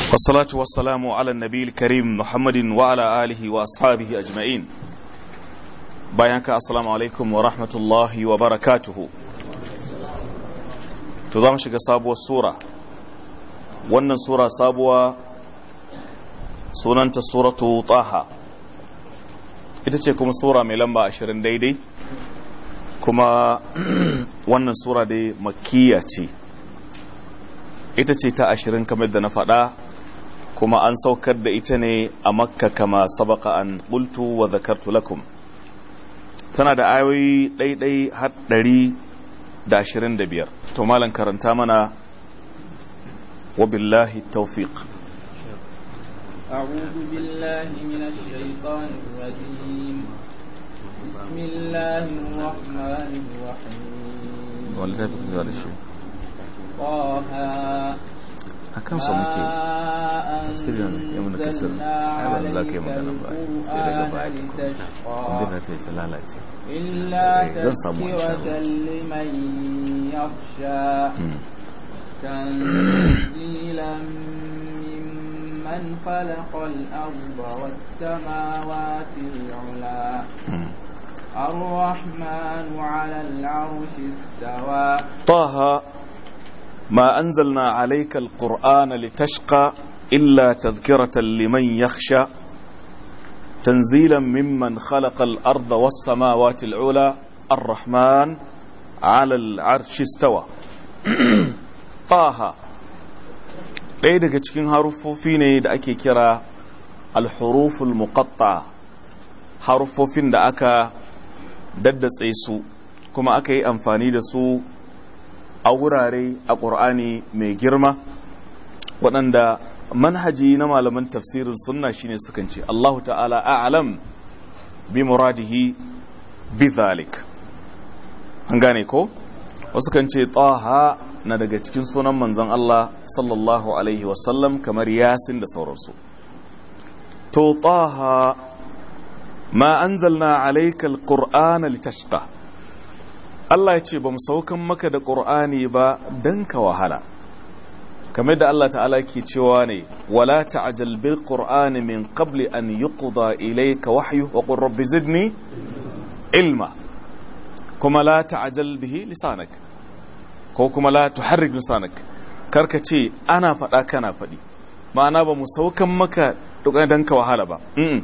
والصلاة والسلام على النبي الكريم محمد وعلى آله وأصحابه أجمعين بيانك السلام عليكم ورحمة الله وبركاته تضام شك صابوة السورة wannan sura sabuwa sunanta suratu taha ita ce kuma sura mai lamba ashirin daidai kuma wannan sura dai makkiya ce ita ce ta ashirin kamar da na faɗa kuma an saukar da ita ne a makka kama sabaka an ƙultu wa zakartu lakum tana da ayoyi ɗaiɗai har ɗari da ashirin da biyar to malam karanta mana وبالله التوفيق أعوذ بالله من الشيطان الرجيم بسم الله الرحمن الرحيم ولا تفك هذا الشيء طه أكم صمك تفسير يوم نكسر هذا ذاك يوم أنا بقى سيرة بعد عندنا تيجي لا لا إلا zan samu insha تذكرة Allah. لمن يخشى تنزيلا ممن خلق الأرض والسماوات العلى الرحمن على العرش استوى طه ما أنزلنا عليك القرآن لتشقى إلا تذكرة لمن يخشى تنزيلا ممن خلق الأرض والسماوات العلى الرحمن على العرش استوى طه ɗaya daga cikin haruffofi ne da ake kira alhuruful muqatta haruffofin da aka daddatse su kuma aka yi amfani da su a wurare a ƙur'ani mai girma waɗanda manhaji na malaman tafsirin sunna shine sukan ce Allahu ta'ala a'lam bi muradihi bi zalik an gane ko wasu kan ce taha na daga cikin sunan manzon Allah sallallahu alaihi wasallam kamar yasin da sauransu to taha ma anzalna alayka alqur'ana litashqa Allah ya ce ba mu saukan maka da ƙur'ani ba don ka wahala kamar da Allah ta'ala ke cewa ne wala ta'jal bil qur'ani min qabli an yuqda ilayka wahyu wa qur rabbi zidni ilma kuma la ta'jal bihi lisanak ko kuma la tuharrik lisanak karka ce ana faɗa kana faɗi ma'ana ba mu saukan maka don ka wahala ba Mm-mm.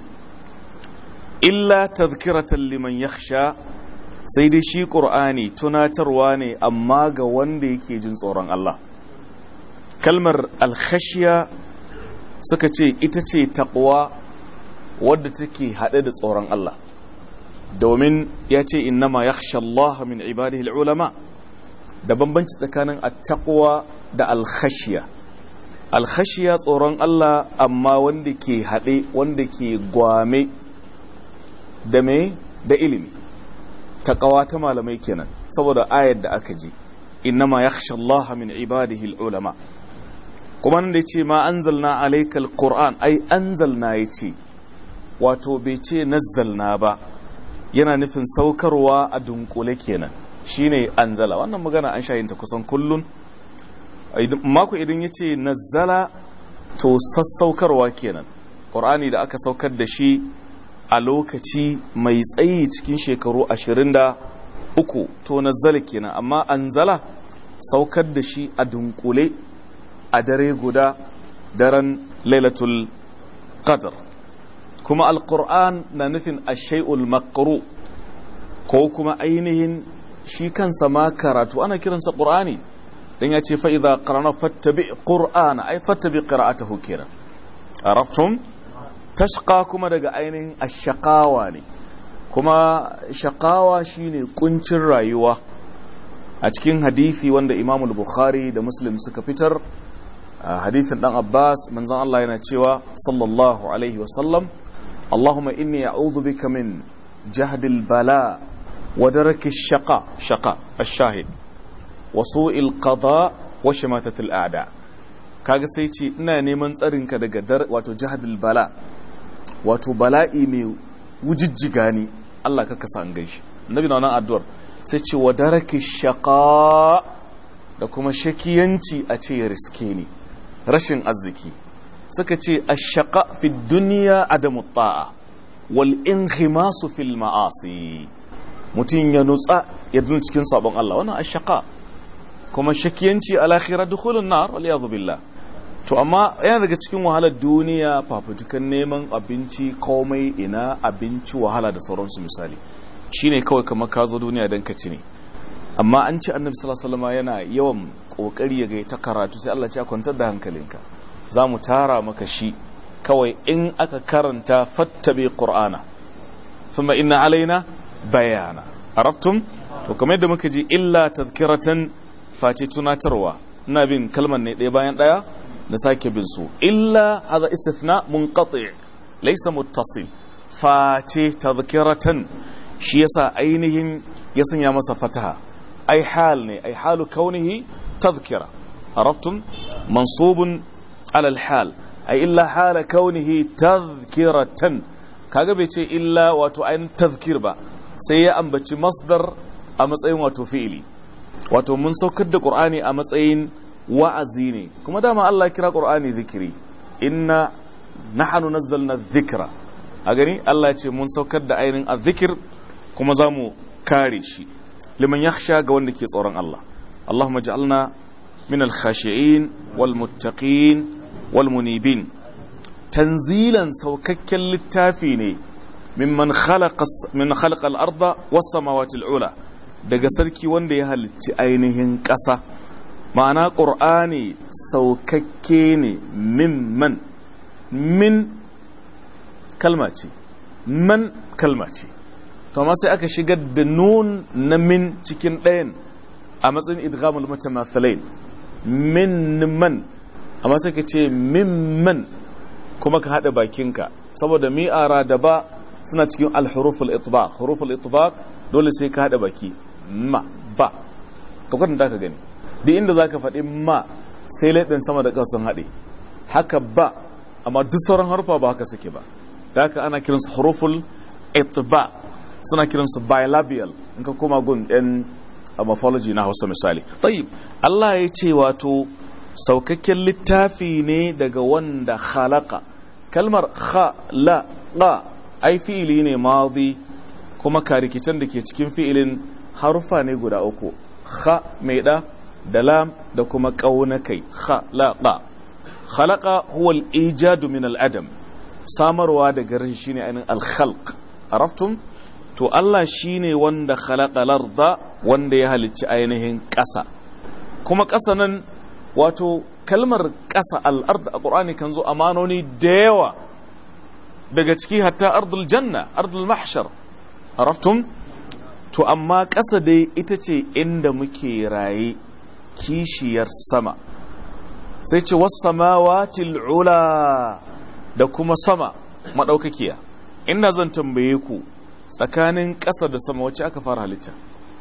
illa tadhkiratan liman yakhsha sai dai shi ƙur'ani tunatarwa ne amma ga wanda yake jin tsoron Allah kalmar alkhashiya suka ce ita ce taƙwa wadda take haɗe da tsoron Allah domin ya ce innama yakhsha Allah min ibadihi ulama da bambanci tsakanin attaqwa da alkhashiya alkhashiya tsoron Allah amma wanda ke haɗe wanda ke gwame da me da ilimi taqawa ta malamai kenan saboda ayar da aka ji innama yakhsha Allah min ibadihi ulama kuma nan da yace ma anzalna alayka alquran ai anzalna yace wato bai ce nazzalna ba yana nufin saukarwa a dunkule kenan shine anzala wannan magana an shayin ta kusan kullun mako idan yace nazzala to sassaukarwa kenan qur'ani da aka saukar da shi a lokaci mai tsayi cikin shekaru ashirin da uku to nazzala kenan amma anzala saukar da shi a dunkule a dare guda daren lailatul qadr kuma alquran na nufin ashay'ul maqru ko kuma ainihin shi kansa ma karatu ana kiransa qur'ani dan ya ce fa idza qarana fattabi qur'ana ay fattabi qira'atahu kenan araftum tashqa kuma daga ainihin ashaqawa ne kuma shaqawa shine kuncin rayuwa a cikin hadisi wanda Imam al-Bukhari da Muslim suka fitar a hadisin dan Abbas manzon Allah yana cewa sallallahu alaihi wa sallam Allahumma inni a'udhu bika min jahd al-bala wa daraki ash-shaqa shaqa ash-shahid wa su'il qada wa shamatat al-a'da kaga sai ce ina neman tsarinka daga dar wato jahd al-bala wato bala'i mai wujijjiga ni Allah ka kasa an gaishe annabi na wannan addu'ar sai ce wa daraki shaqa da kuma shakiyanci a ce ya riske ni rashin arziki suka ce ashaqa fi dunya adamu ta'a wal inhimasu fil ma'asi mutum ya nutsa ya dun cikin sabon Allah wannan ashaqa kuma shakiyanci al akhirah dukhulun nar wal iyad billah to amma yana daga cikin wahalar duniya fafutukan neman abinci komai ina abinci wahala da sauransu misali shine kawai kamar ka zo duniya dan ka ci ne amma an ci annabi sallallahu alaihi wasallam yana yawan kokari ya ga ta karatu sai Allah ya ce kwantar da hankalinka za mu tara maka shi kawai in aka karanta fattabi qur'ana thumma inna alaina bayana araftum to kamar yadda muka ji illa tadhkiratan face tunatarwa ina bin kalmar ne ɗaya bayan ɗaya na sake bin su illa hadha istithna munqati laysa muttasil face tadhkiratan shi yasa ainihin ya sanya masa fataha ai hal ne ai halu kaunihi tadhkira araftum mansubun على الحال أي إلا حال كونه تذكرة kaga bai ce illa wato ainihin tazkir ba sai ya ambaci masdar a matsayin wato fi'ili wato mun saukar da qur'ani a matsayin wa'azi ne kuma dama Allah kira qur'ani zikiri inna nahnu nazzalna dhikra a gani Allah ya ce mun saukar da ainihin azzikir kuma za mu kare shi liman yakhsha ga wanda ke tsoron Allah Allahumma ja'alna min al-khashi'in wal muttaqin والمنيبين تنزيلا سوكك للتافي ne mimman khalaqa min khalaqa al-arda was-samawati al-ula daga sarki wanda ya halicci ainihin ƙasa ma'ana qur'ani saukakke ne mimman min kalma ce man kalma ce to amma sai aka shigar da nun na min cikin ɗayan a matsayin idghamul mutamathalain min man amma sai ka ce mimman kuma ka haɗa bakinka saboda mi'ara da ba suna cikin alhuruful itbaq huruful itbaq dole sai ka haɗa baki ma ba ka kwatanta ka gani duk inda zaka faɗi ma sai laɗin sama da ƙasa sun haɗe haka ba amma duk sauran harufa ba haka suke ba da haka ana kiransu huruful itbaq suna kiransu bilabial in ka koma gun ɗan morphology na hausa misali tayyib Allah ya ce wato saukakken littafi ne daga wanda khalaqa kalmar khalaqa ai fi'ili ne madi kuma karikicin da ke cikin fi'ilin harufa ne guda uku kha mai da da lam da kuma kaunakai khalaqa khalaqa huwa al-ijadu min al-adam samarwa daga rashi shine ainihin al-khalq araftum to Allah shine wanda khalaqa larda wanda ya halicci ainihin ƙasa kuma ƙasa nan wato kalmar ƙasa al'ard a ƙur'ani kan zo amanoni da yawa daga ciki hatta ardul janna ardul mahshar araftum to amma ƙasa dai ita ce inda muke raye kishiyar sama sai ce wasamawati ula da kuma sama maɗaukakiya ina zan tambaye ku tsakanin ƙasa da sama wacce aka fara halitta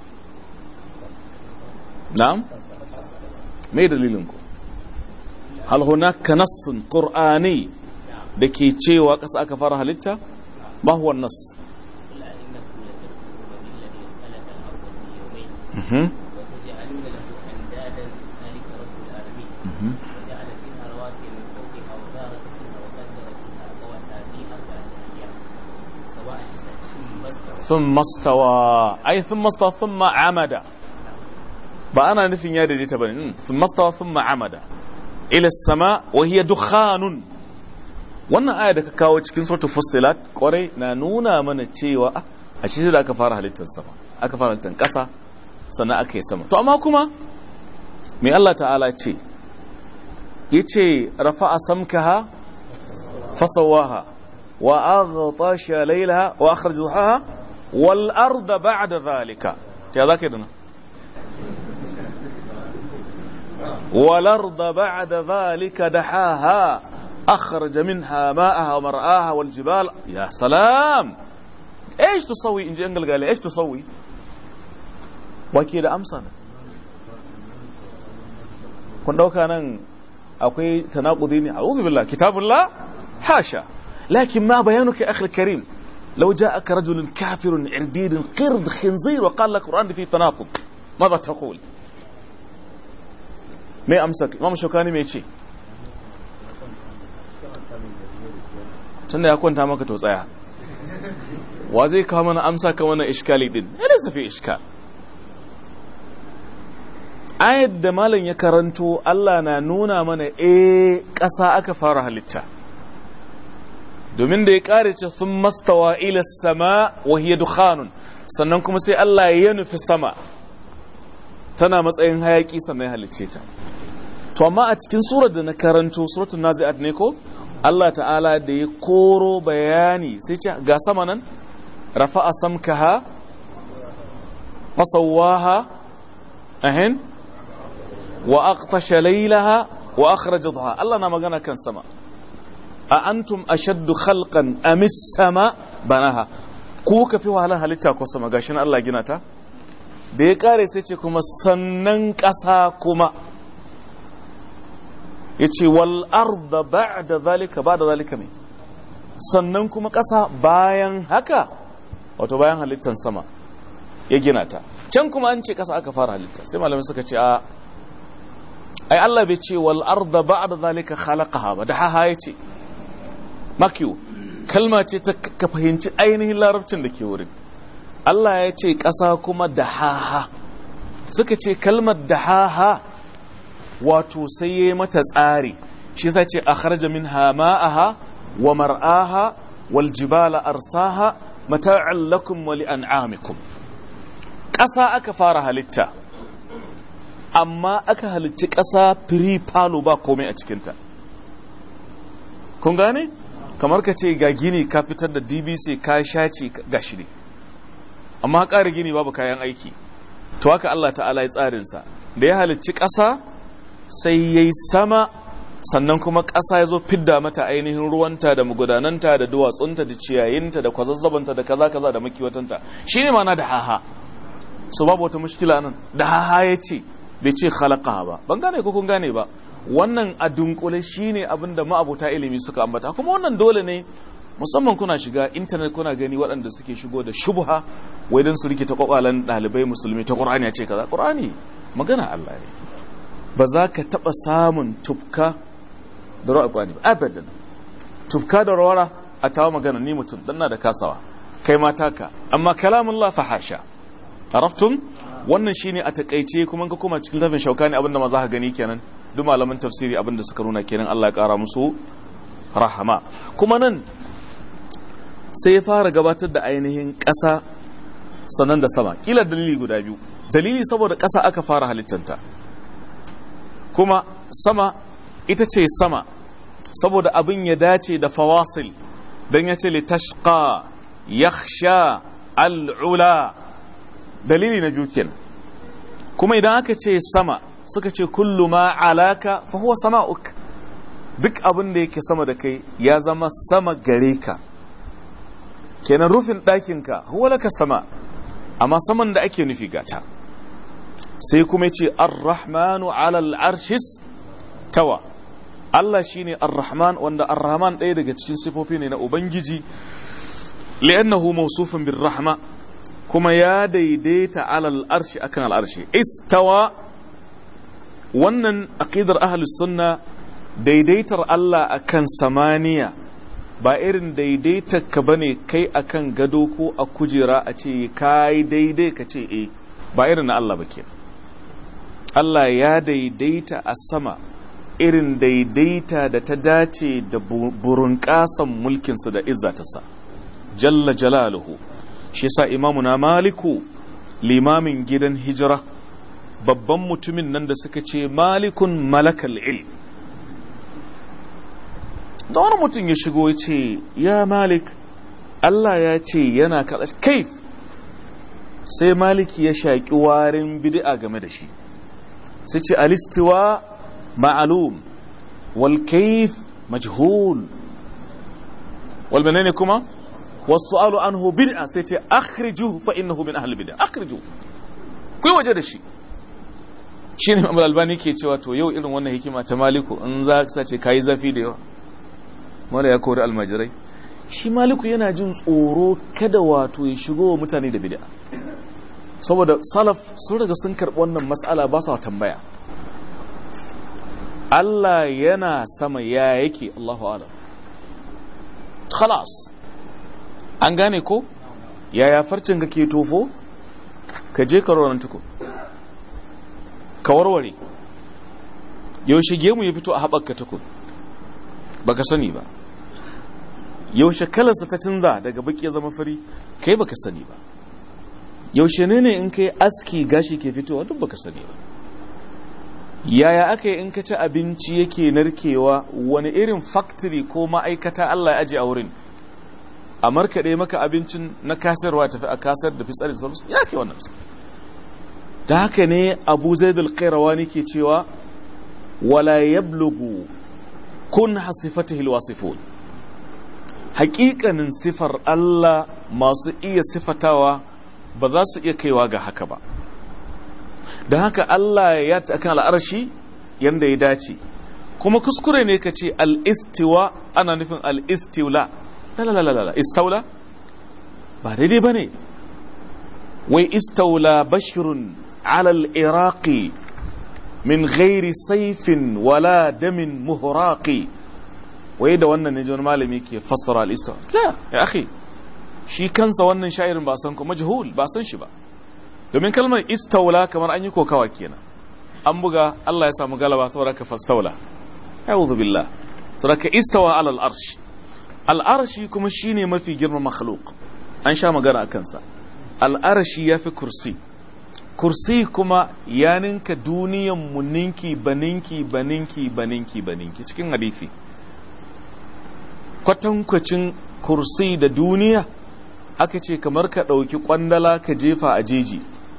na'am me dalilinku hal hunaka nassun qur'ani da ke cewa ƙasa aka fara halitta ma huwa nas وتجعلون له اندادا ذلك رب العالمين وجعل فيها رواسي من فوقها وبارك فيها وقدر فيها اقواتها في اربعه ايام سواء ثم استوى ثم استوى أي ثم استوى ثم عمد ba ana nufin ya daidaita ba ne sun mastawa sun ma'amada ila sama wa hiya dukhanun wannan aya da ka kawo cikin sautu fussilat kwarai na nuna mana cewa ah, a shi da aka fara halittar sama aka fara halittar ƙasa sannan aka yi sama to amma kuma mai Allah ta'ala ce yace rafa'a samkaha fasawaha wa aghtasha laylaha wa akhraj duhaha wal arda ba'da dhalika ya zaka yi da nan والأرض بعد ذلك دحاها أخرج منها ماءها ومرآها والجبال يا سلام إيش تسوي إن جنجل قال إيش تسوي وكيد أمسنا kun ɗauka nan akwai tanakudi ne a'udhu billah kitabullah hasha lakin ma bayanuka akhi karim law ja'aka rajulun kafirun irdidun qird khinzir wa qala alquran fi tanaqud ماذا تقول mai amsa imam shaukani mai ce tunda ya kwanta maka to tsaya wa zai kawo mana amsa kan wannan iskali din ya da safi iskal ayat da malam ya karanto Allah na nuna mana eh ƙasa aka fara halitta domin da ya ƙare ce sun mastawa ila sama wa hiya dukhanun sannan kuma sai Allah ya nufi sama tana matsayin hayaki sannan ya halicce ta to amma a cikin surar da na karanto suratul nazi'at ne ko Allah ta'ala da ya koro bayani sai ce ga sama nan rafa'a samkaha fasawaha ahin wa aqtasha laylaha wa akhraja dhuha Allah na magana kan sama a antum ashaddu khalqan amis sama banaha ku ka fi wahalar halitta ko sama gashi Allah gina ta da ya kare sai ce kuma sannan ƙasa kuma ya ce wal arda ba'da zalika ba'da zalika ne sannan kuma ƙasa bayan haka wato bayan halittan sama ya gina ta can kuma an ce ƙasa aka fara halitta sai malamai suka ce a ai Allah bai ce wal arda ba'da zalika khalaqaha ba da haha ya ce makiyu kalma ce ta ka fahimci ainihin larabcin da ke wurin Allah ya ce ƙasa kuma da haha suka ce kalmar da haha wato sai ya yi mata tsari shi sa ce a kharaja min hama'aha wa mar'aha wal jibala arsaha mata'an lakum wa li'an'amikum ƙasa aka fara halitta amma aka halicci ƙasa firi falo ba komai a cikinta kun gane kamar ka ce ga gini ka fitar da dbc ka shace ga shi ne amma ƙara gini babu kayan aiki to haka Allah ta'ala ya tsarinsa da ya halicci ƙasa sai ya yi sama sannan kuma ƙasa ya zo fidda mata ainihin ruwanta da magudananta da duwatsunta da ciyayinta da kwazazzabanta da kaza kaza da makiwatanta shi ne mana da haha so babu wata mushkila nan da haha ya ce bai ce khalaqaha ba ban gane ko kun gane ba wannan a dunkule shine abin da ma'abuta ilimi suka ambata kuma wannan dole ne musamman kuna shiga intanet kuna gani waɗanda suke shigo da shubha wai don su rikita kwakwalan ɗalibai musulmi ta ƙur'ani ya ce kaza ƙur'ani magana Allah ne ba za ka taɓa samun tufka da rawar ƙur'ani ba abadan tufka da rawara a tawa magana ni mutum dan na da kasawa kai ma taka amma kalamun la fahasha araftum wannan shine a takaice kuma ka koma cikin tafin shaukani abinda ma za ka gani kenan duk malaman tafsiri abinda suka nuna kenan Allah ya kara musu rahama kuma nan sai ya fara gabatar da ainihin ƙasa sannan da sama kila dalili guda biyu dalili saboda ƙasa aka fara halittanta kuma sama ita ce sama saboda abin ya dace da fawasil don ya ce litashqa yakhsha al'ula dalili na jukin kuma idan aka ce sama suka ce kullu ma alaka fa huwa sama'uk duk abin da yake sama da kai ya zama sama gare ka kenan rufin ɗakinka huwa laka sama amma saman da ake nufi gata sai kuma ce ar-rahmanu ala al-arshis tawa Allah shine ar-rahman wanda ar-rahman ɗaya daga cikin sifofi ne na ubangiji li'annahu mawsufun bir rahma kuma ya daidaita ala al-arshi akan al-arshi istawa wannan aqidar ahlus sunna daidaitar Allah akan samaniya ba irin daidaitar ka bane kai akan gado ko a kujera a ce kai daidai ka ce eh ba irin na Allah ba ke Allah ya daidaita a sama irin daidaita da ta dace da burin kasan mulkinsa da izzatarsa jalla jalaluhu shi sa imamu na maliku limamin gidan hijira babban mutumin nan da suka ce malikun malakal ilm da wani mutum ya shigo ya ce ya malik Allah ya ce yana kaɗa kaif sai maliki ya shaƙi warin bid'a game da shi sai ce alistiwa ma'alum wal kaif majhul wal menene kuma wasu alu anhu bid'a sai ce akhriju fa innahu min ahli bid'a akhriju ku waje da shi shine Imam Albani ke cewa to yau irin wannan hikima ta maliku in za ka ce kai zafi da yawa wanda ya kori almajirai shi maliku yana jin tsoro kada wato ya shigo wa mutane da bid'a saboda salaf sun daga sun karɓi wannan matsala ba sa tambaya Allah yana sama ya yake Allahu alam khalas an gane ko yaya farcin ka ke tofo ka je ka ronan tuku ka warware yaushe gemu ya fito a haɓaka tuku baka sani ba yaushe kalarsa ta canza daga baki ya zama fari kai baka sani ba yaushe ne ne in kai aski gashi ke fitowa duk baka sani ba yaya aka yi in ka ci abinci yake narkewa wani irin factory ko ma'aikata Allah ya aje a wurin a markaɗe maka abincin na kasarwa tafi a kasar da fitsari sauransu ya ke wannan da haka ne abu zai dalƙairawani ke cewa wala yablugu kun hasifatihil wasifun haƙiƙanin sifar Allah masu iya sifatawa ba za su iya kaiwa ga haka ba da haka Allah ya ta kan al'arshi yanda ya dace kuma kuskure ne ka ce al'istiwa ana nufin al'istiwla lalalala istaula ba daidai ba ne wai istaula bashirun alal iraqi min ghairi saifin wala damin muhraqi wai da wannan ne wani malami ke fassara al-istiwa la ya akhi shi kansa wannan sha'irin ba san ko majhul ba san shi ba domin kalmar istaula kamar an yi kokawa kenan an buga Allah ya samu galaba saboda ka fastaula a'udhu billah saboda ka istawa ala al-arsh al-arshi kuma shine mafi girman makhluq an sha magana a kansa al-arshi yafi kursi kursi kuma ya ninka duniyan mu ninki baninki baninki baninki baninki cikin hadisi kwatankwacin kursi da duniya aka ce kamar ka ɗauki ƙwandala ka jefa a jeji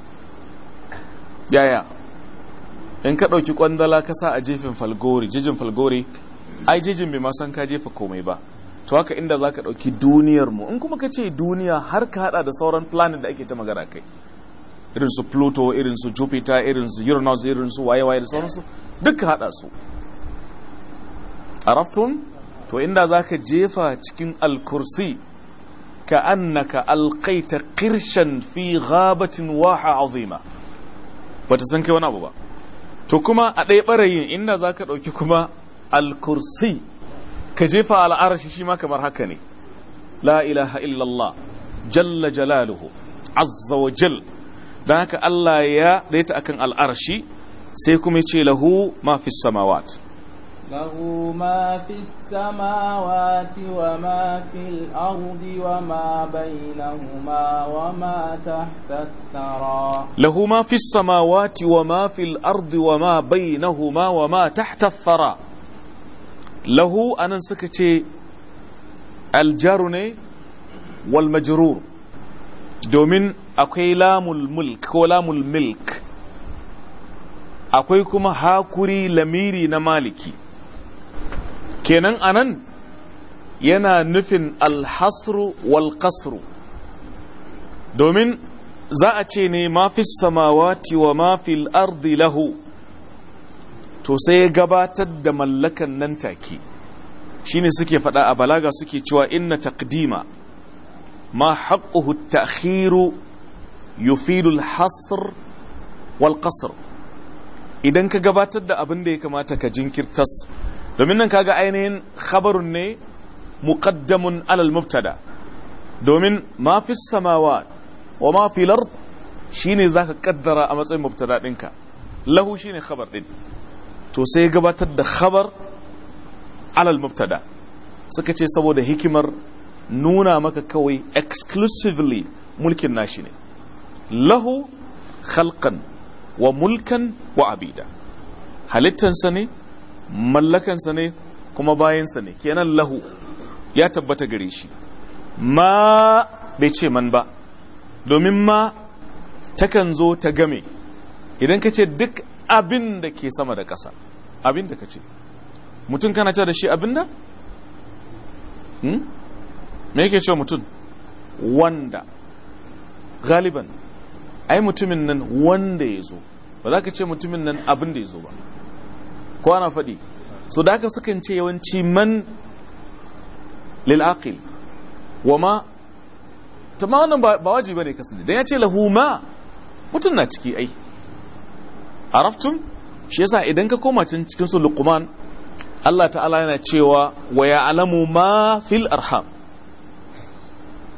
yaya in ka ɗauki ƙwandala ka sa a jefin falgori jejin falgori ai jejin bai san ka jefa komai ba to haka inda za ka ɗauki duniyar mu in kuma ka ce duniya har ka haɗa da sauran planet da ake ta magana kai irin su pluto irin su jupiter irin su uranus irin su waye-waye da sauransu duk ka haɗa su araftun to inda za ka jefa cikin alkursi ka annaka alkaita kirshen fi ghabatin waha azima bata san kai wani abu ba to kuma a ɗaya ɓarayin inda za ka ɗauki kuma alkursi ka jefa al'arashi shi ma kamar haka ne la ilaha illallah jalla jalaluhu azza wa jal don haka Allah ya ɗaya akan al'arashi sai kuma ce lahu ma fi samawat له ما في السماوات وما في الأرض وما بينهما وما تحت الثرى له ما في السماوات وما في الأرض وما بينهما وما تحت الثرى له أنا سكتي الجار والمجرور domin akwai lamul mulk ko lamul milk akwai kuma hakuri lamiri na maliki kenan anan yana nufin alhasru wal qasru domin za a ce ne ma fi samawati wa ma fil ardi lahu to sai ya gabatar da mallakan nan take shine suke faɗa a balaga suke cewa inna taqdima ma haqquhu at-ta'khiru yufidu al-hasr wal qasr idan ka gabatar da abin da ya kamata ka jinkirtas domin nan kaga ainihin khabarun ne muqaddamun alal mubtada domin ma fi samawa wa ma fi lard shine zaka kaddara a matsayin mubtada dinka lahu shine khabar din to sai gabatar da khabar alal mubtada suka ce saboda hikimar nuna maka kawai exclusively mulkin nashi ne lahu khalqan wa mulkan wa abida halittansa ne mallakansa ne kuma bayansa ne kenan lahu ya tabbata gare shi ma bai ce man ba domin ma takan zo ta game idan ka ce duk abin da ke sama da ƙasa abin da ka ce mutum kana ce da shi abin da? me yake ce mutum wanda galiban ai mutumin nan wanda ya zo ba za ka ce mutumin nan abin da ya zo ba ko ana faɗi so da aka sukan ce yawanci man lil'aqil wa ma ta ma wannan ba wajibi bane kasance dan ya ce lahu ma mutum na ciki ai araftum shi yasa idan ka koma cikin cikin su luqman Allah ta'ala yana cewa wa ya'lamu ma fil arham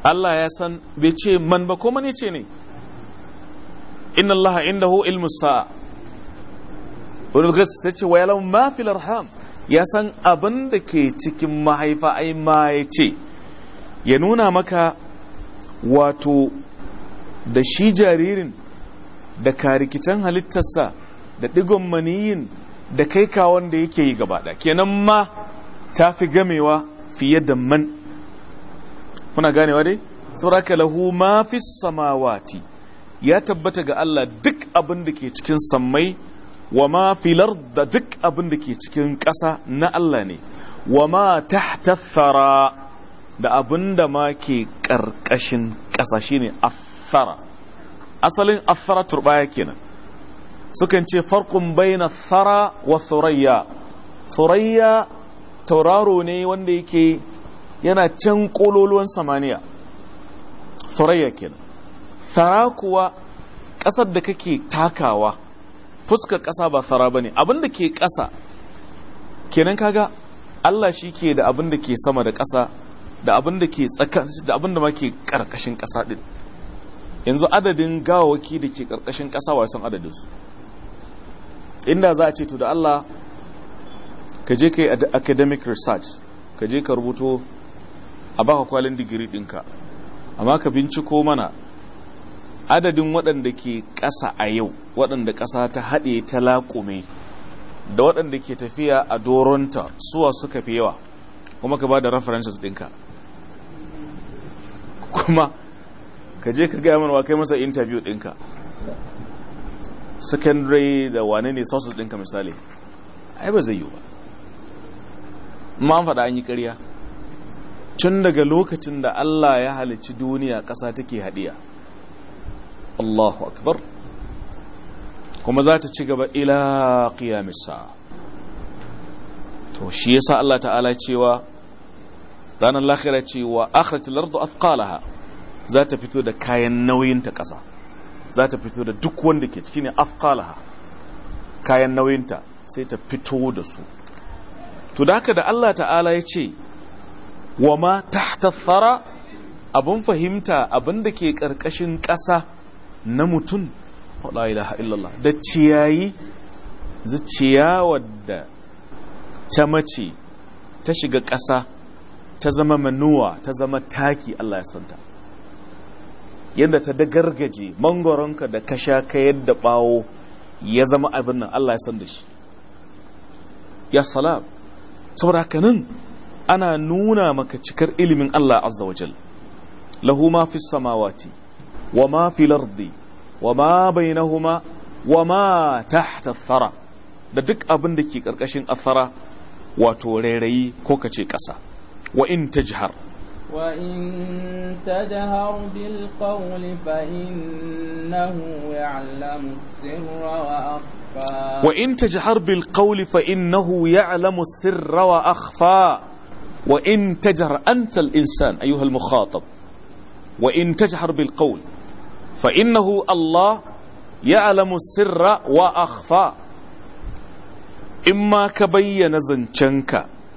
Allah ya san bai ce man ba ko man ce ne inna Allah indahu ilmu sa'a wani gas sai ce wa yalam ma fil arham ya san abin da ke cikin mahaifa ai ma ya ce ya nuna maka wato da shi jaririn da karikicen halittarsa da digon maniyin da kai kawon da yake yi gaba kenan ma ta fi gamewa fiye da man kuna ganewa dai sauraka lahu ma fi samawati ya tabbata ga Allah duk abin da ke cikin sammai wa ma filar da duk abin da ke cikin ƙasa na Allah ne wa ma tahta thara da abin da ma ke ƙarƙashin ƙasa shine athara asalin athara turbaya kenan sukan ce farkun baina thara wa thurayya thurayya tauraro ne wanda yake yana can kololuwan samaniya thurayya kenan thara kuwa ƙasar da kake takawa fuskar ƙasa ba thara bane abin da ke ƙasa kenan kaga Allah shi ke da abin da ke sama da ƙasa da abin da ke tsaka da abin da ma ke ƙarƙashin ƙasa din yanzu adadin gawawaki da ke ƙarƙashin ƙasa wa san adadin su inda za a ce to da Allah ka je ka yi academic research ka je ka rubuto a baka kwalin digiri ɗinka amma ka binciko mana adadin waɗanda ke ƙasa a yau waɗanda ƙasa ta haɗe ta laƙume da waɗanda ke tafiya a doronta suwa suka fi yawa kuma ka ba da references ɗinka kuma ka je ka gaya mana kai masa interview ɗinka secondary da wane ne sources ɗinka misali ai ba zai yi ba ma faɗa an yi ƙarya tun daga lokacin da Allah ya halicci duniya ƙasa take haɗiya Allahu akbar kuma za ta ci gaba ila qiyamisa to shi yasa Allah ta'ala cewa ranar lahira cewa akhratul ardu athqalaha za ta fito da kayan nauyin ta ƙasa za ta fito da duk wanda ke ciki ne athqalaha kayan nauyinta sai ta fito da su to da haka da Allah ta'ala ya ce wa ma tahta thara abun fahimta abin da ke ƙarƙashin ƙasa na mutum la ilaha illallah da ciyayi zuciya wadda ta mace ta shiga ƙasa ta zama manuwa ta zama taki Allah ya santa yadda ta da gargaje mangoronka da ka sha ka yadda bawo ya zama abin nan Allah ya san da shi ya salam saboda haka nan ana nuna maka cikar ilimin Allah azza wajal lahu ma fi samawati wa ma fi lardi wa ma bainahuma wa ma tahta thara da duk abin da ke karkashin athara wato rairayi ko kace kasa wa in tajhar وإن تجهر بالقول فإنه يعلم السر وأخفى وإن تجهر بالقول فإنه يعلم السر وأخفى وإن تجهر أنت الإنسان أيها المخاطب وإن تجهر بالقول فإنه الله يعلم السر وأخفى إما كبين زنشنك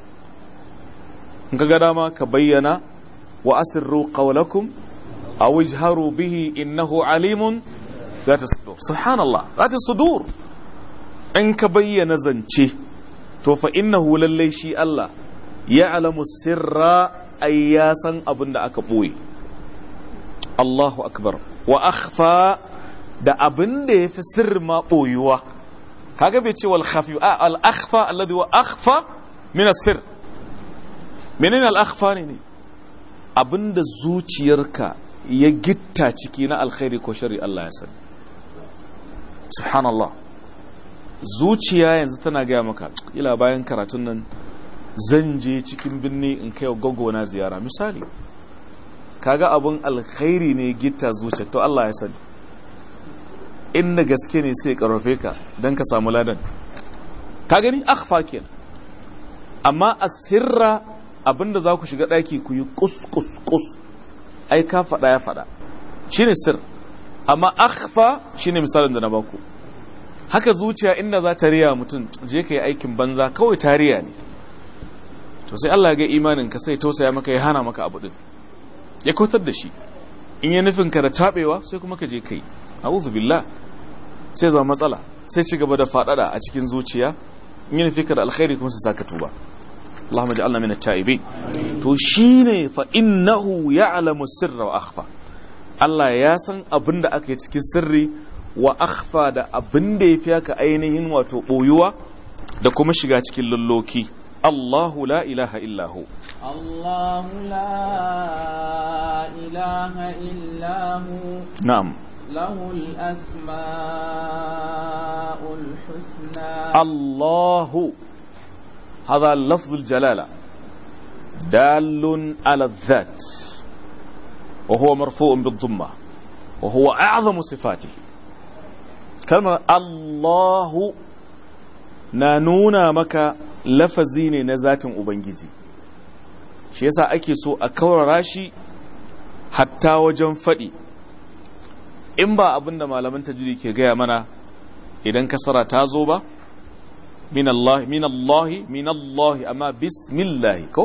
كقدama كبين وأسروا قولكم أو اجهروا به إنه عليم ذات الصدور سبحان الله ذات الصدور إن كبين زنشي تو فإنه للي شي الله يعلم السر أياسا أبن أكبوي الله أكبر وأخفى da abin da ya fi sirri ma ɓoyuwa kaga bai ce wal khafi a al akhfa alladhi wa akhfa min as-sir menene al akhfa ne ne abinda zuciyarka ya gitta ciki na alkhairi ko shari Allah ya sani subhanallah zuciya yanzu tana gaya maka ila bayan karatun nan zan je cikin birni in kai gogo na ziyara misali kaga abun alkhairi ne gitta zuciya to Allah ya sani inda gaske ne sai karfafe ka don ka samu ladan ka gani akhfa kenan amma asirra abinda za ku shiga ɗaki ku yi kus kus kus ai ka faɗa ya faɗa shine sir amma akhfa shine misalin da na baku haka zuciya inda za ta riya mutum je ka yi aikin banza kawai ta riya ne to sai Allah ga imanin ka sai tausaya maka ya hana maka abu din ya kautar da shi in ya nufin ka da tabewa sai kuma ka je kai a'udhu billah sai zama matsala sai ci gaba da fadada a cikin zuciya in ya nufi ka da alkhairi kuma sai saka tuba Allahumma ja'alna min at-ta'ibin to shine fa innahu ya'lamu sirra wa akhfa Allah ya san abin da aka yi cikin sirri wa akhfa da abin da yafi haka ainihin wato boyuwa da kuma shiga cikin lulloki Allahu la ilaha illa hu الله لا إله إلا هو na'am له الأسماء الحسنى الله هذا لفظ الجلالة دال على الذات وهو مرفوع بالضمة وهو أعظم صفاته كلمة الله نانونا مكا لفظين نزات أبنجي shi yasa ake so a kaurara shi hatta wajen faɗi in ba abinda malaman tajiri ke gaya mana idan kasara ta zo ba min Allah min Allah min Allah amma bismillah ko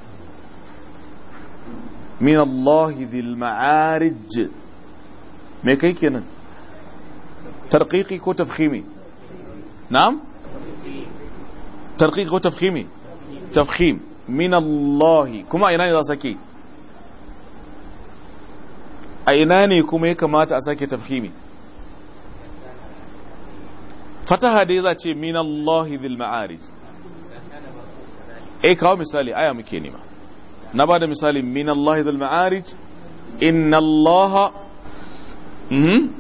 min Allah dhil ma'arij me kai kenan tarqiqi ko tafkhimi na'am tarqiqi ko tafkhimi tafkhim min Allah kuma ina ne za sake a ina ne kuma ya kamata a sake tafhimi fataha dai za ce min Allah dhil ma'arij eh kawo misali aya muke nema na bada misali min Allah dhil ma'arij inna Allah mhm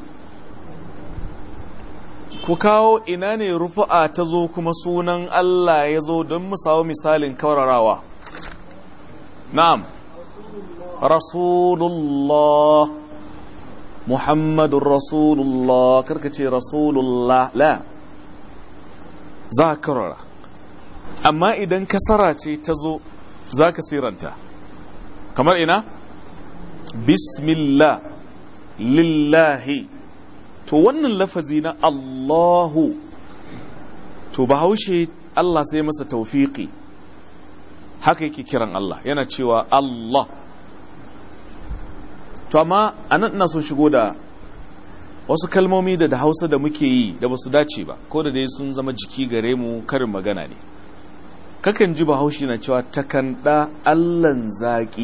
ku kawo ina ne rufu'a ta zo kuma sunan Allah ya zo don mu samu misalin kawararawa na'am rasulullah muhammadun rasulullah karka ce rasulullah la za ka karara amma idan kasara ce ta zo za ka siranta kamar ina bismillah lillahi to wannan lafazi na Allahu to bahaushe Allah sai masa taufiƙi haka yake kiran Allah yana cewa Allah to amma anan ina son shigo da wasu kalmomi da da hausa da muke yi da basu dace ba ko da dai sun zama jiki gare mu karin magana ne kakan ji bahaushe na cewa takanda allan zaki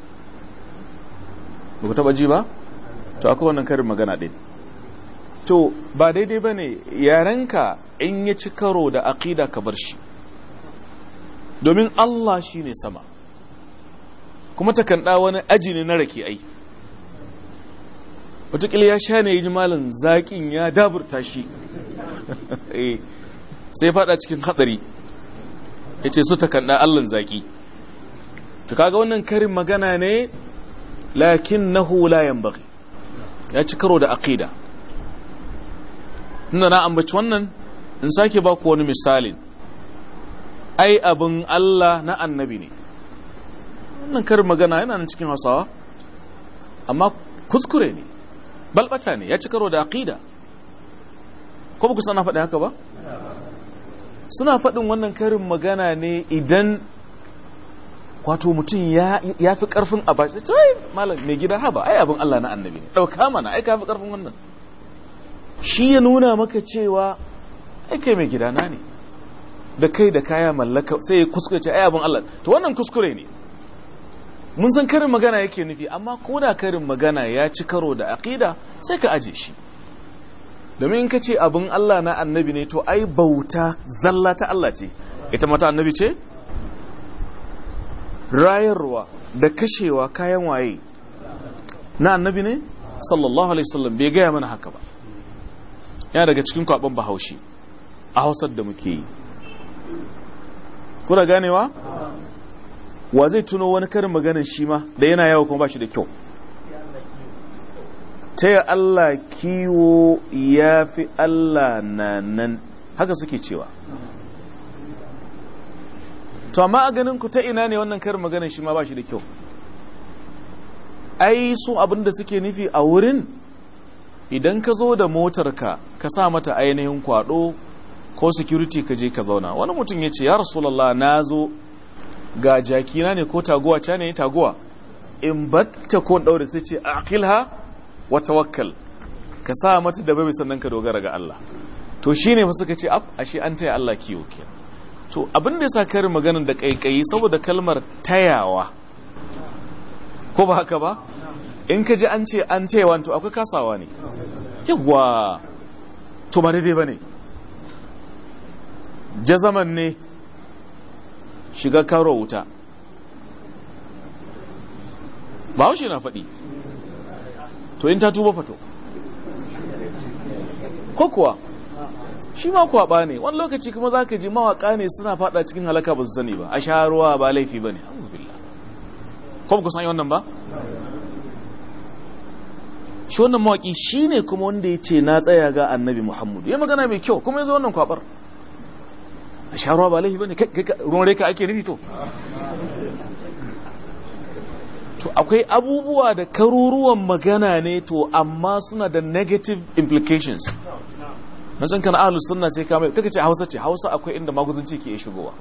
ba ku taba ji ba to akwai wannan karin magana ɗin to ba daidai ba ne yarenka in ya ci karo da aƙida ka bar shi domin Allah shi ne sama kuma takanda wani aji ne na rake ai wataƙila ya sha ne ya ji malin zaƙin ya daburta shi sai fada cikin hatsari ya ce su takanda allon zaƙi to kaga wannan karin magana ne lakin na hulayen baki ya ci karo da aƙida tunda na ambaci wannan in sake ba ku wani misalin ai abin Allah na annabi ne wannan karin magana yana nan cikin hausawa amma kuskure ne balbata ne ya ci karo da aqida ko ba ku sana faɗi haka ba suna faɗin wannan karin magana ne idan wato mutum ya fi ƙarfin a bashi ai malam mai gida haba ai abin Allah na annabi ne ɗauka mana ai ka fi ƙarfin wannan shi ya nuna maka cewa ai kai mai gida na ne da kai da kaya mallaka sai ya kuskure ce ai abin Allah to wannan kuskure ne mun san karin magana yake nufi amma ko da karin magana ya ci karo da aqida sai ka aje shi domin in ka ce abin Allah na annabi ne to ai bauta zalla ta Allah ce ita mata annabi ce rayarwa da kashewa kayan waye na annabi ne sallallahu alaihi wasallam bai gaya mana haka ba yana daga cikin kwaɓen bahaushe a hausar da muke yi kuna ganewa wa zai tuno wani karin maganin shi ma da yana yawa kuma ba shi da kyau ta yi Allah kiwo ya fi Allah na nan haka suke cewa to amma a ganin ku ta ina ne wannan karin maganin shi ma ba shi da kyau ai su abinda suke nufi a wurin idan ka zo da motarka ka sa mata ainihin kwado ko security ka je ka zauna wani mutum ya ce ya rasulallah na zo ga jakina ne ko taguwa ca ne taguwa in batta ko daure sai ce aqilha wa tawakkal ka sa mata da babu sannan ka dogara ga Allah to shine fa suka ce af ashe an taya Allah kiwo ke to abin da yasa karin maganar da kaikayi saboda kalmar tayawa ko ba haka ba in ka ji an ce an tayawa to akwai kasawa ne yawa to ba daidai bane jazaman ne shiga karo wuta ba haushe na faɗi to in ta tuba fato ko kuwa shi ma kwaɓa ne wani lokaci kuma za ka ji mawaƙa ne suna faɗa cikin halaka ba su sani ba a sha ruwa ba laifi ba ne ko ba ku san wannan ba shi wannan mawaƙi shi ne kuma wanda ya ce na tsaya ga annabi muhammadu ya magana mai kyau kuma ya zo wannan kwaɓar a sha ruwa ba laifi ba ne ruwan reka ake nufi to to akwai abubuwa da karuruwan magana ne to amma suna da negative implications na san kana ahlus sunna sai ka mai kaka ce hausa ce hausa akwai inda maguzanci ke shigowa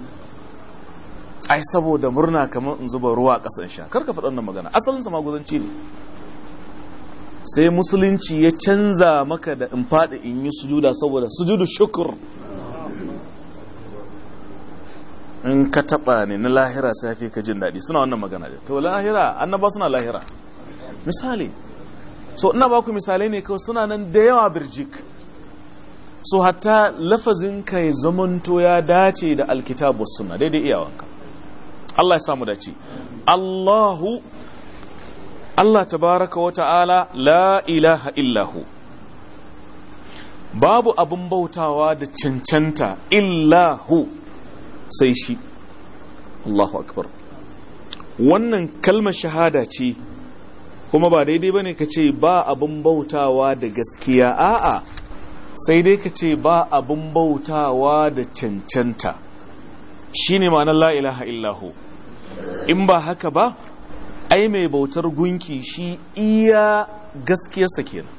ai saboda murna kamar in zuba ruwa a kasan sha kar ka faɗa wannan magana asalin sa maguzanci ne sai musulunci ya canza maka da in faɗi in yi sujuda saboda sujudu shukur in ka taba ne na lahira sai fi ka jin daɗi suna wannan magana da to lahira annaba suna lahira misali so ina ba ku misalai ne kawai suna nan da yawa birjik so hatta lafazin ka ya zamanto ya dace da alkitabu suna daidai iyawanka Allah ya samu dace Allahu Allah tabaraka wa ta'ala la ilaha illahu babu abin bautawa da cancanta illahu sai shi Allahu akbar wannan kalmar shahada ce kuma ba daidai bane ka ce ba abin bautawa da gaskiya a'a sai dai ka ce ba abin bautawa da cancanta shine ma'anar la ilaha illahu in ba haka ba ai mai bautar gunki shi iya gaskiyarsa kenan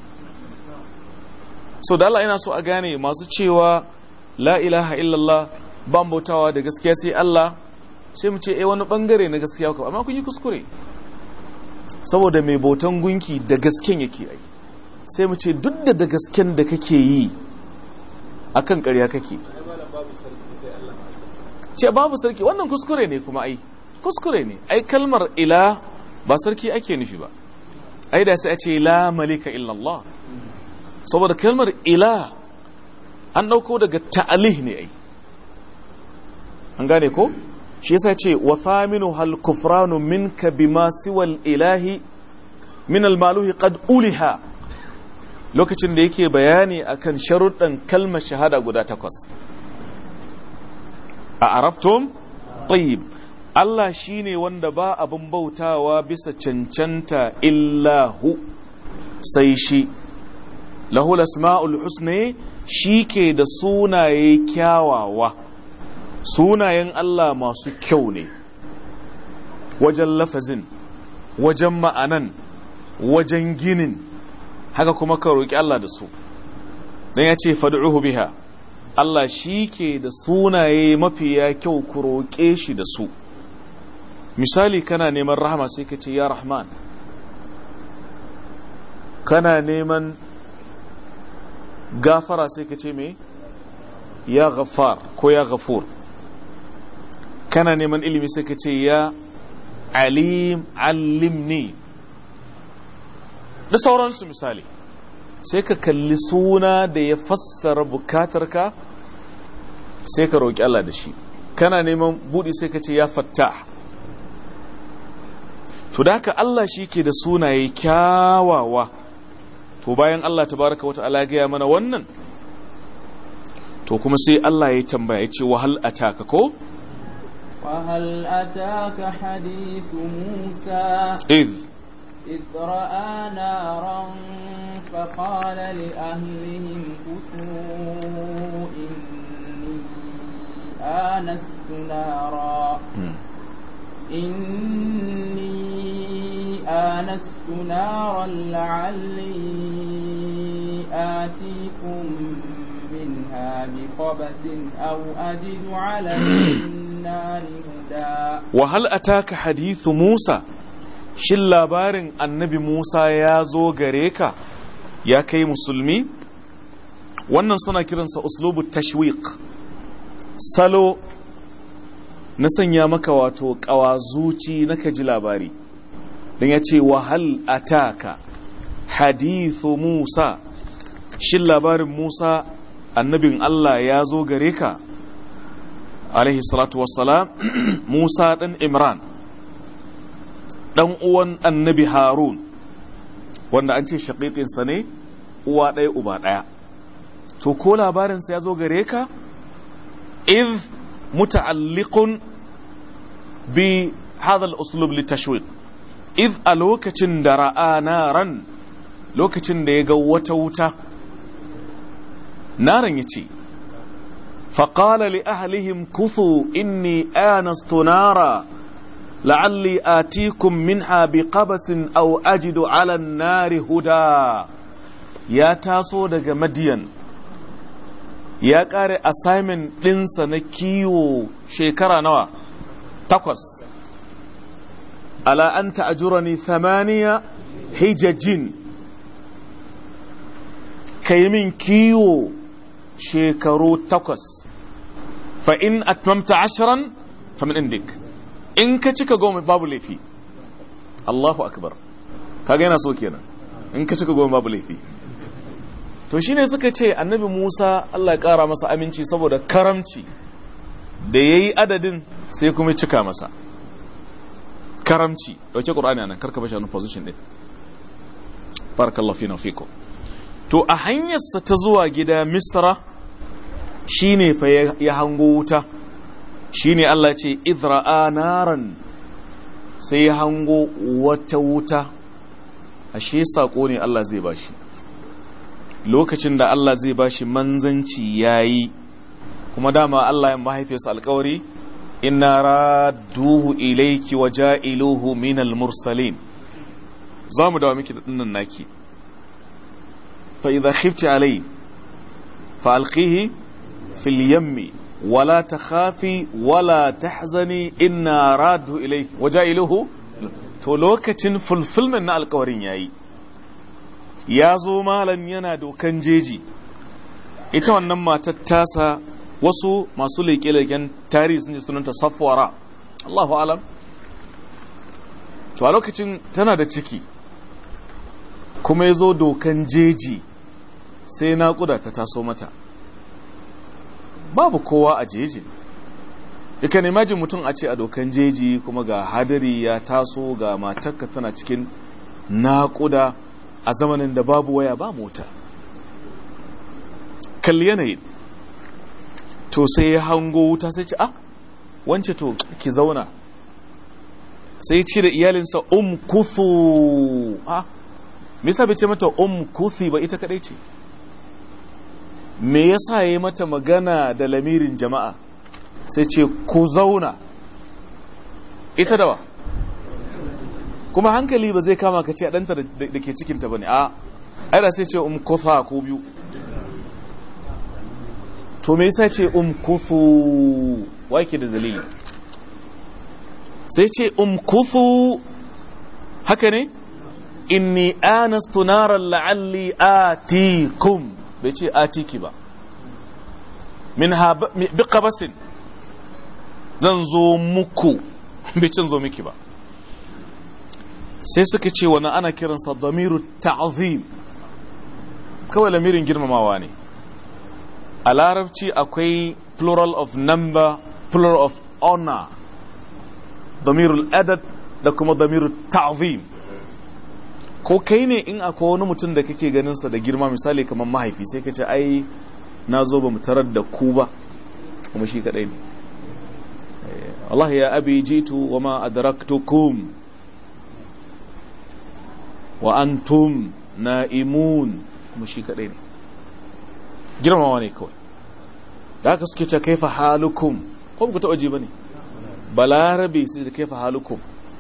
so da Allah ina so a gane masu cewa la ilaha illallah ban bautawa da gaskiya sai Allah sai mu ce eh wani bangare na gaskiya ku amma kun yi kuskure saboda mai bautan gunki da gasken yake ai sai mu ce duk da da gasken da kake yi akan ƙarya kake ce babu sarki wannan kuskure ne kuma ai kuskure ne ai kalmar ila ba sarki ake nufi ba ai da sai a ce la malika illallah saboda kalmar ila an ɗauko daga ta'alih ne ai an gane ko shi yasa ce wa thaminu hal kufranu minka bima siwal ilahi min al maluhi qad uliha lokacin da yake bayani akan sharuɗan kalmar shahada guda takwas a arabtum tayyib Allah shine wanda ba abin bautawa bisa cancanta illahu sai shi lahul asma'ul husna shi ke da sunaye kyawawa sunayen Allah masu kyau ne wajen lafazin wajen ma'anan wajen ginin haka kuma ka roƙi Allah da su don ya ce fadu'uhu biha Allah shi ke da sunaye mafiya kyau ku roƙe shi da su misali kana neman rahama sai ka ce ya rahman kana neman gafara sai ka ce me ya ghaffar ko ya ghafur kana neman ilimi sai ka ce ya alim allimni da sauransu misali sai ka kalli suna da ya fassara bukatarka sai ka roƙi Allah da shi kana neman buɗi sai ka ce ya fattah to da haka Allah shi ke da sunaye kyawawa to bayan Allah tabaraka wata ala gaya mana wannan to kuma sai Allah ya tambaya ya ce wahal ataka ko وهل أتاك حديث موسى إذ إذ رأى نارا فقال لأهلهم كثوا إني آنست نارا إني آنست نارا لعلي آتيكم منها بقبس أو أجد على النار هدى وهل أتاك حديث موسى shin labarin annabi Musa ya zo gare ka ya kai musulmi wannan suna kiransa uslubu tashwiq salo na sanya maka wato ƙawazuci na ka ji labari don ya ce wahal ataka hadithu Musa shin labarin Musa annabin Allah ya zo gare ka alaihi salatu wassalam Musa ɗan Imran ɗan uwan annabi Harun wanda an ce shaƙiƙinsa ne uwa ɗaya uba ɗaya to ko labarinsa ya zo gare ka iz muta'alliqun bi hadha al-uslub litashwiq iz a lokacin da ra'a naran lokacin da ya ga wata wuta naran yace faqala li ahlihim kuthu inni anastu nara la'alli atikum minha biqabasin aw ajidu 'ala an-nari huda ya taso daga madiyan ya ƙare assignment ɗinsa na kiwo shekara nawa takwas ala an ta'ajurani thamaniya hijajin ka yi min kiwo shekaru takwas fa in atmamta ashiran fa min indik in ka cika goma babu laifi Allahu akbar kaga yana so kenan in ka cika goma babu laifi to shine suka ce annabi Musa Allah ya kara masa aminci saboda karamci da yayi adadin sai kuma cika masa karamci dauke Qur'ani anan karka bashi a position din barakallahu fina fikum to a hanyarsa ta zuwa gida Misra shine fa ya hango wuta shine Allah ce idra'a naran sai ya hango wata wuta ashe sako ne Allah zai bashi lokacin da Allah zai bashi manzanci yayi kuma dama Allah ya mahaifiyarsa alkawari inna radduhu ilayki wa ja'iluhu minal mursalin zamu dawo miki da dinnan naki fa idha khifti alai fa alqihi fil yammi wala takhafi wala tahzani inna radduhu ilayki wa ja'iluhu to lokacin fulfillment na alkawarin yayi ya zo malam yana dokan jeji ita wannan matar tasa wasu masu leƙe-leƙen tarihi sun ji sunanta safwara Allahu alam to a lokacin tana da ciki kuma ya zo dokan jeji sai naƙuda ta taso mata babu kowa a jeji Ika imajin mutum a ce a dokan jeji kuma ga hadari ya taso ga matarka tana cikin naƙuda a zamanin da babu waya ba mota kalli yanayin to sai ya hango wuta sai ce ah wance to ki zauna sai ce da iyalinsa um kuthu ah me yasa bai ce mata um kuthi ba ita kadai ce me yasa yayi mata magana da lamirin jama'a sai ce ku zauna ita dawa kuma hankali ba zai kama ka ce ɗanta da ke cikinta ba ne a aida sai ce um kutha ko biyu to me yasa ce um kuthu wake da dalili sai ce um kuthu haka ne inni anastu naran la'alli atikum bai ce atiki ba min bi qabasin zan zo muku bai cin zo miki ba sai suka ce wani ana kiransa damiru ta'zim kawai lamirin girmamawa ne a larabci akwai plural of number plural of honor damirul adad da kuma damirul ta'zim ko kai ne in akwai wani mutum da kake ganinsa da girma misali kamar mahaifi sai ka ce ai na zo ba mu tarar da ku ba kuma shi kadai ne Allah ya abi jitu wa ma adraktukum wa antum na'imun kuma shi kadai ne girmamawa ne kawai da haka suke ce kaifa halukum ko ku taɓa ji ba ne balarabe su ce kaifa halukum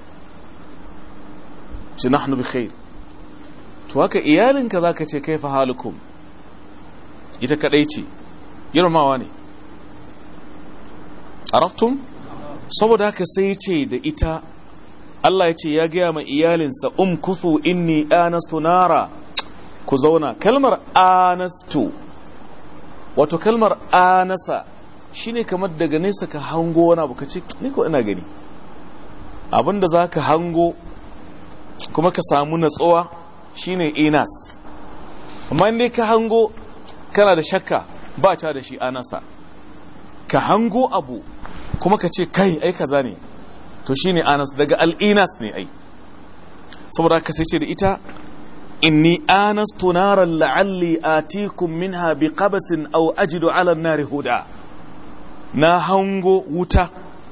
ci nahnu bi khair to haka iyalinka za ka ce kaifa halukum ita kadai ce girmamawa ne araftum saboda haka sai ce da ita Allah ya ce ya gaya ma iyalinsa um kuthu inni anastu nara ku zauna kalmar anastu wato kalmar anasa shine kamar daga nesa ka hango wani abu ka ce ni ko ina gani abinda za ka hango kuma ka samu natsuwa shine inas amma inda ka hango kana da shakka ba ta da shi anasa ka hango abu kuma ka ce kai ai kaza ne to shine anas daga al'inas ne ai saboda ka sai ce da ita inni anastu naran la'alli atikum minha biqabasin aw ajidu 'ala an-nari huda na hango wuta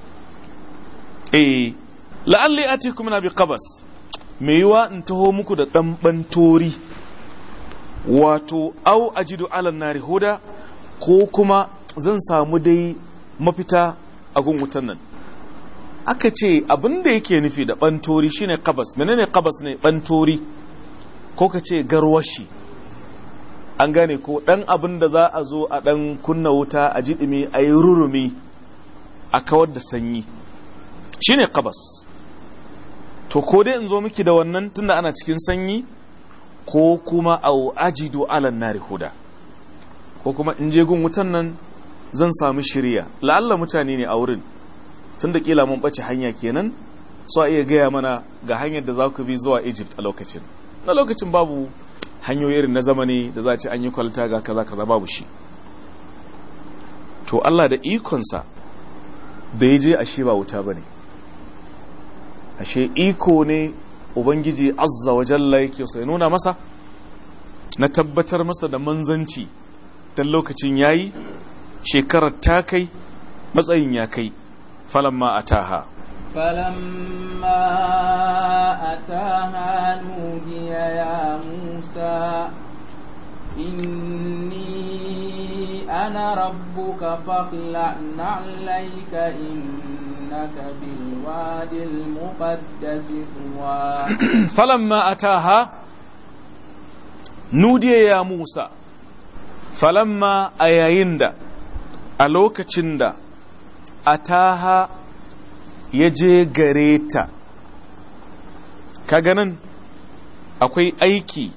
eh la'alli atikum minha biqabas me yiwa in taho muku da dan bantori wato aw ajidu 'ala an-nari huda ko kuma zan samu dai mafita a gun wutan nan aka ce abin da yake nufi da bantori shine qabas menene qabas ne bantori ko ka ce garwashi an gane ko ɗan abin da za a zo a ɗan kunna wuta a jiɗimi a yi rurumi a kawar da sanyi shi ne kabas to ko dai in zo miki da wannan tunda ana cikin sanyi ko kuma au ajidu alan nari huda ko kuma in je gun wutan nan zan samu shirya la'alla mutane ne a wurin tun da kila mun ɓace hanya kenan so a iya gaya mana ga hanyar da za ku bi zuwa egypt a lokacin na lokacin babu hanyoyi irin na zamani da za a ce an yi kwalta ga kaza kaza babu shi to Allah da ikonsa da ya je ashe ba wuta ba ne ashe iko ne ubangiji azza wa jalla yake sai nuna masa na tabbatar masa da manzanci dan lokacin yayi shekarar ta kai matsayin ya kai falamma ataha فلما أتاها نودي يا موسى إني أنا ربك فاخلع نعليك إنك بالواد المقدس طوى فلما أتاها نودي يا موسى فلما أييند ألوكتشند أتاها ya je gare ta kaga nan akwai aiki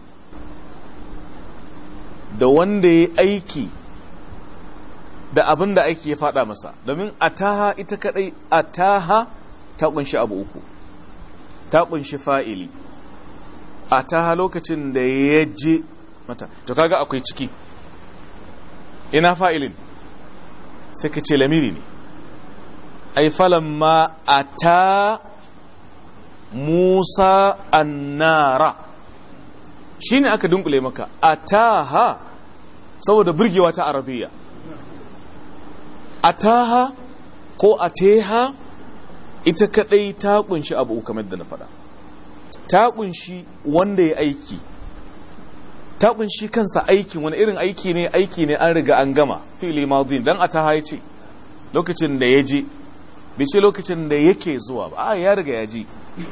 da wanda ya aiki da abin da aiki ya fada masa domin ataha ita kadai ataha ta kunshi abu uku ta kunshi fa'ili ataha lokacin da ya je mata to kaga akwai ciki ina fa'ilin sai ka ce lamiri ne ai falamma ata Musa annara shine aka dunkule maka ataha saboda burgewa ta arabiya ataha ko ateha ita kadai ta kunshi abu kamar da na faɗa ta kunshi wanda ya aiki ta kunshi kansa aikin wani irin aiki ne aiki ne an riga an gama fili madin dan ataha ya ce lokacin da ya je bai ce lokacin da yake zuwa ba a ya riga ya ji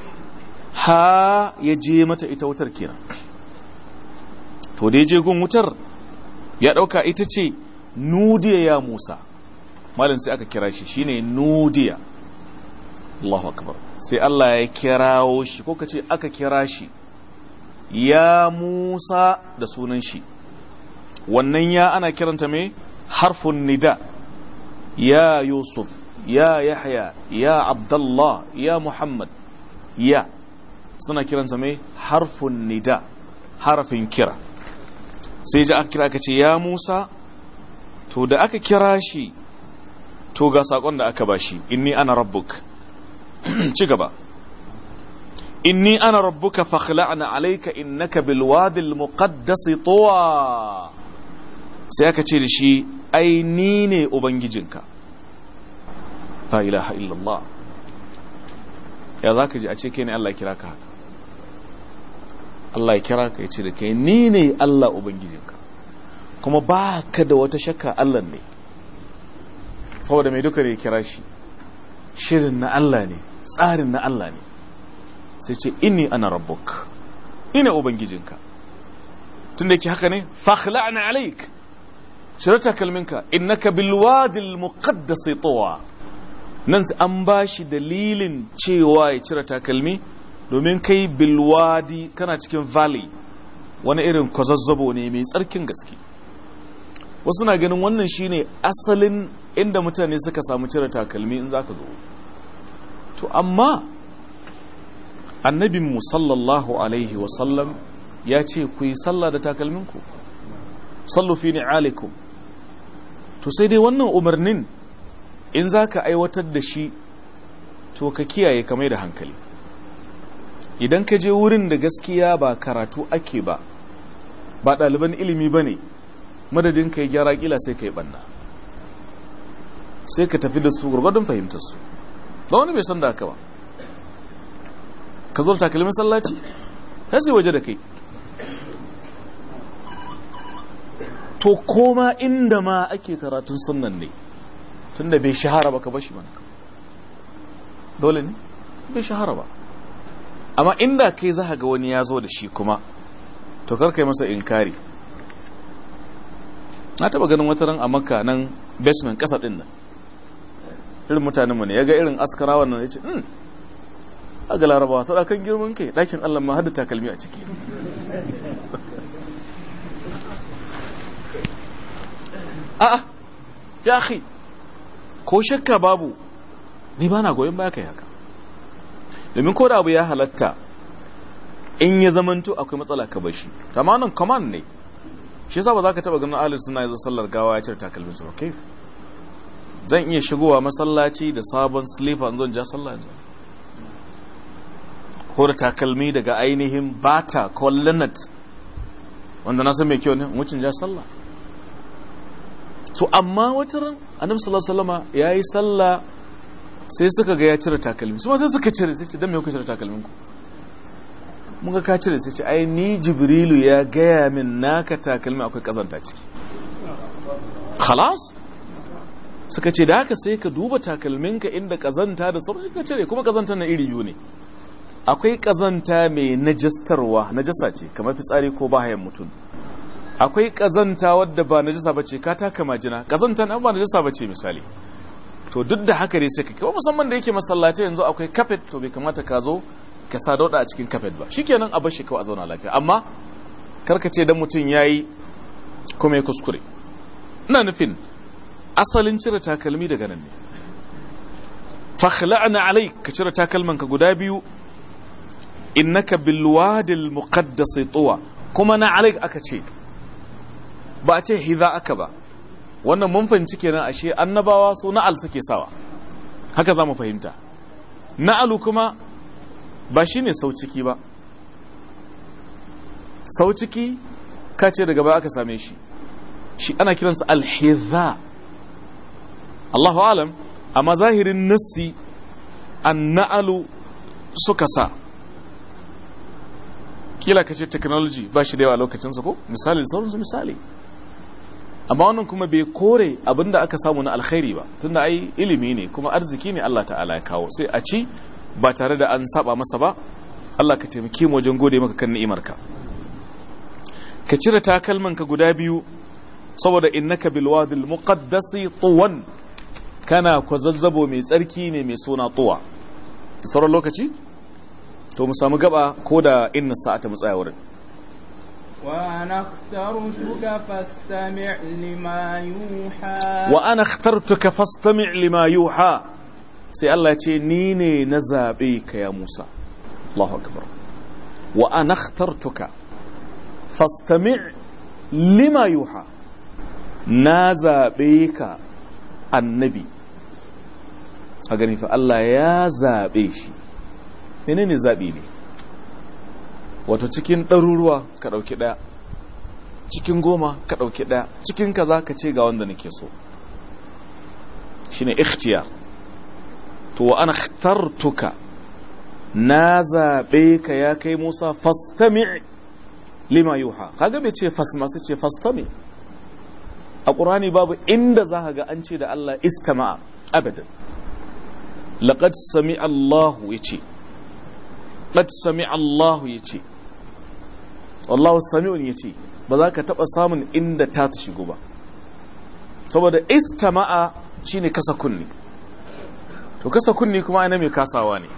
ha ya je mata ita wutar kenan to da ya je gun wutar ya dauka ita ce nudiya ya musa malin sai aka kira shi shine nudiya Allahu akbar sai Allah ya kirawo shi ko kace aka kira shi ya musa da sunan shi wannan ya ana kiranta mai harfun nida ya yusuf ya yahya ya abdullah ya muhammad ya suna kiransa mai harfun nida harafin kira sai ji aka kira aka ce ya musa to da aka kira shi to ga sakon da aka bashi inni ana rabbuk ci gaba inni ana rabbuka fakhla'na alayka innaka bil wadi al muqaddas tuwa sai aka ce da shi ai ni ne ubangijinka la ilaha illallah ya za ka ji a ce kai ne Allah kira ka haka Allah ya kira ka ya ce da kai ni ne Allah Ubangijinka kuma ba ka da wata shakka Allah ne saboda mai duka da ya kira shi shirin na Allah ne tsarin na Allah ne sai ce inni ana rabbuk ina Ubangijinka tun da ke haka ne fakhla'na alaik shirata kalminka innaka bilwadil muqaddas tuwa nan sai an ba shi dalilin cewa ya cire takalmi domin kai bilwadi kana cikin valley wani irin kwazazzabo ne mai tsarkin gaske wasu na ganin wannan shine asalin inda mutane suka samu cire takalmi in zaka zo to amma annabin sallallahu alaihi wasallam ya ce ku yi sallah da takalminku sallu fi ni'alikum to sai dai wannan umarnin in zaka aiwatar da shi to ka kiyaye kamar da hankali idan ka je wurin da gaskiya ba karatu ake ba ba ɗaliban ilimi ba ne madadin ka yi gyara kila sai ka yi ɓanna sai ka tafi da su gurgurdun fahimtar su ba wani bai san da haka ba ka zo da takalmin sallaci sai waje da kai to koma inda ma ake karatun sunnan ne tunda bai shahara ba ka bashi mana dole ne bai shahara ba amma inda kai za ga wani ya zo da shi kuma to karkai masa inkari na taba ganin wata ran a makka nan basement kasa din nan irin mutanen mu ne ya ga irin askarawan nan ya ce hmm a ga larabawa sau kan girman kai ɗakin allah ma hada takalmi a ciki a'a ya akhi ko shakka babu ni ba na goyon baya kai haka domin ko da abu ya halatta in ya zamanto akwai matsala ka bashi amma nan command ne shi yasa ba za ka taba ganin ahlus sunna yazo sallar gawa ya cire takalmin sa okay zan iya shigowa masallaci da sabon slipper in zan ja sallah yanzu ko da takalmi daga ainihin bata ko linnet wanda na san mai kyau ne mucin ja sallah to amma wata ran annabi sallallahu alaihi wasallama yayi sallah sai suka ga ya cire takalmi su sai suka cire sai ce dan me kuka cire takalmin ku mun ga ka cire sai ce ai ni jibrilu ya gaya min naka takalmi akwai kazanta ciki khalas suka ce da haka sai ka duba takalminka inda kazanta da sauran ka cire kuma kazanta na iri biyu ne akwai kazanta mai najastarwa najasa ce kamar fitsari ko bahayan mutum akwai kazanta wadda ba najasa bace ka taka majina kazanta na ba najasa bace misali to duk da haka ne sai ka kawo musamman da yake masallaci yanzu akwai kafet to bai kamata ka zo ka sa dauda a cikin kafet ba shikenan a bar shi kawai a zauna lafiya amma karka ce dan mutum yayi kuma ya kuskure ina nufin asalin cire takalmi daga nan ne fakhla'na alayk ka cire takalman ka guda biyu innaka bil wadi al muqaddas tuwa kuma na alayk aka ce ba a ce hidha aka ba wannan mun fahimci kenan ashe annabawa su na'al suke sawa haka za mu fahimta na'alu kuma ba shine sau ciki ba sau ciki ka ce daga baya aka same shi shi ana kiransa alhiza Allahu alam amma zahirin nassi an na'alu suka sa kila ka ce technology ba shi da yawa lokacinsa ko misali sauransu misali amma wannan kuma bai kore abinda aka samu na alkhairi ba tunda ai ilimi ne kuma arziki ne Allah ta'ala ya kawo sai a ci ba tare da an saba masa ba Allah ka taimake mu wajen gode maka kan ni'imarka ka cire takalman ka guda biyu saboda innaka bil wadi al muqaddasi tuwan kana kwazazzabo mai tsarki ne mai suna tuwa sauran lokaci to mu samu gaba ko da inna sa'ata mu tsaya wurin وأنا اخترتك فاستمع لما يوحى وأنا اخترتك فاستمع لما يوحى sai Allah ce ni ne na zaɓe ka ya Musa Allahu akbar wa ana akhtartuka fastami' lima yuha na zaɓe ka annabi a gani fa Allah ya zaɓe shi menene zaɓi ne wato cikin ɗaruruwa ka ɗauki ɗaya cikin goma ka ɗauki ɗaya cikin kaza ka ce ga wanda nake so shine ikhtiyar to wa ana ikhtartuka na zaɓe ka ya kai Musa fastami' lima yuha kaga bai ce fasma sai ce fastami' a ƙurani babu inda za ka ga an ce da Allah istama'a abadan laqad sami Allahu yace qad sami Allahu yace wallahu sami'un yace ba za ka taba samun inda ta ta shigo ba saboda istama'a shine kasa kunni to kasa kunni kuma ana mai kasawa ne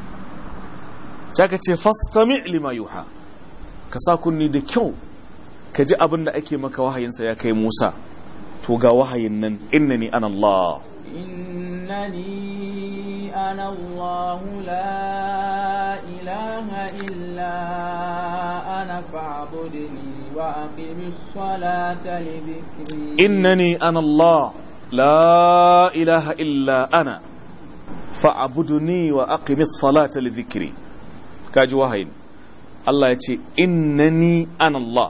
ka ce fastami lima yuha ka sa kunni da kyau ka ji abin da ake maka wahayinsa ya kai musa to ga wahayin nan innani ana Allah إنني أنا الله لا إله إلا أنا فاعبدني وأقم الصلاة لذكري إنني أنا الله لا إله إلا أنا فاعبدني وأقم الصلاة لذكري كاجي وهين الله يتي إنني أنا الله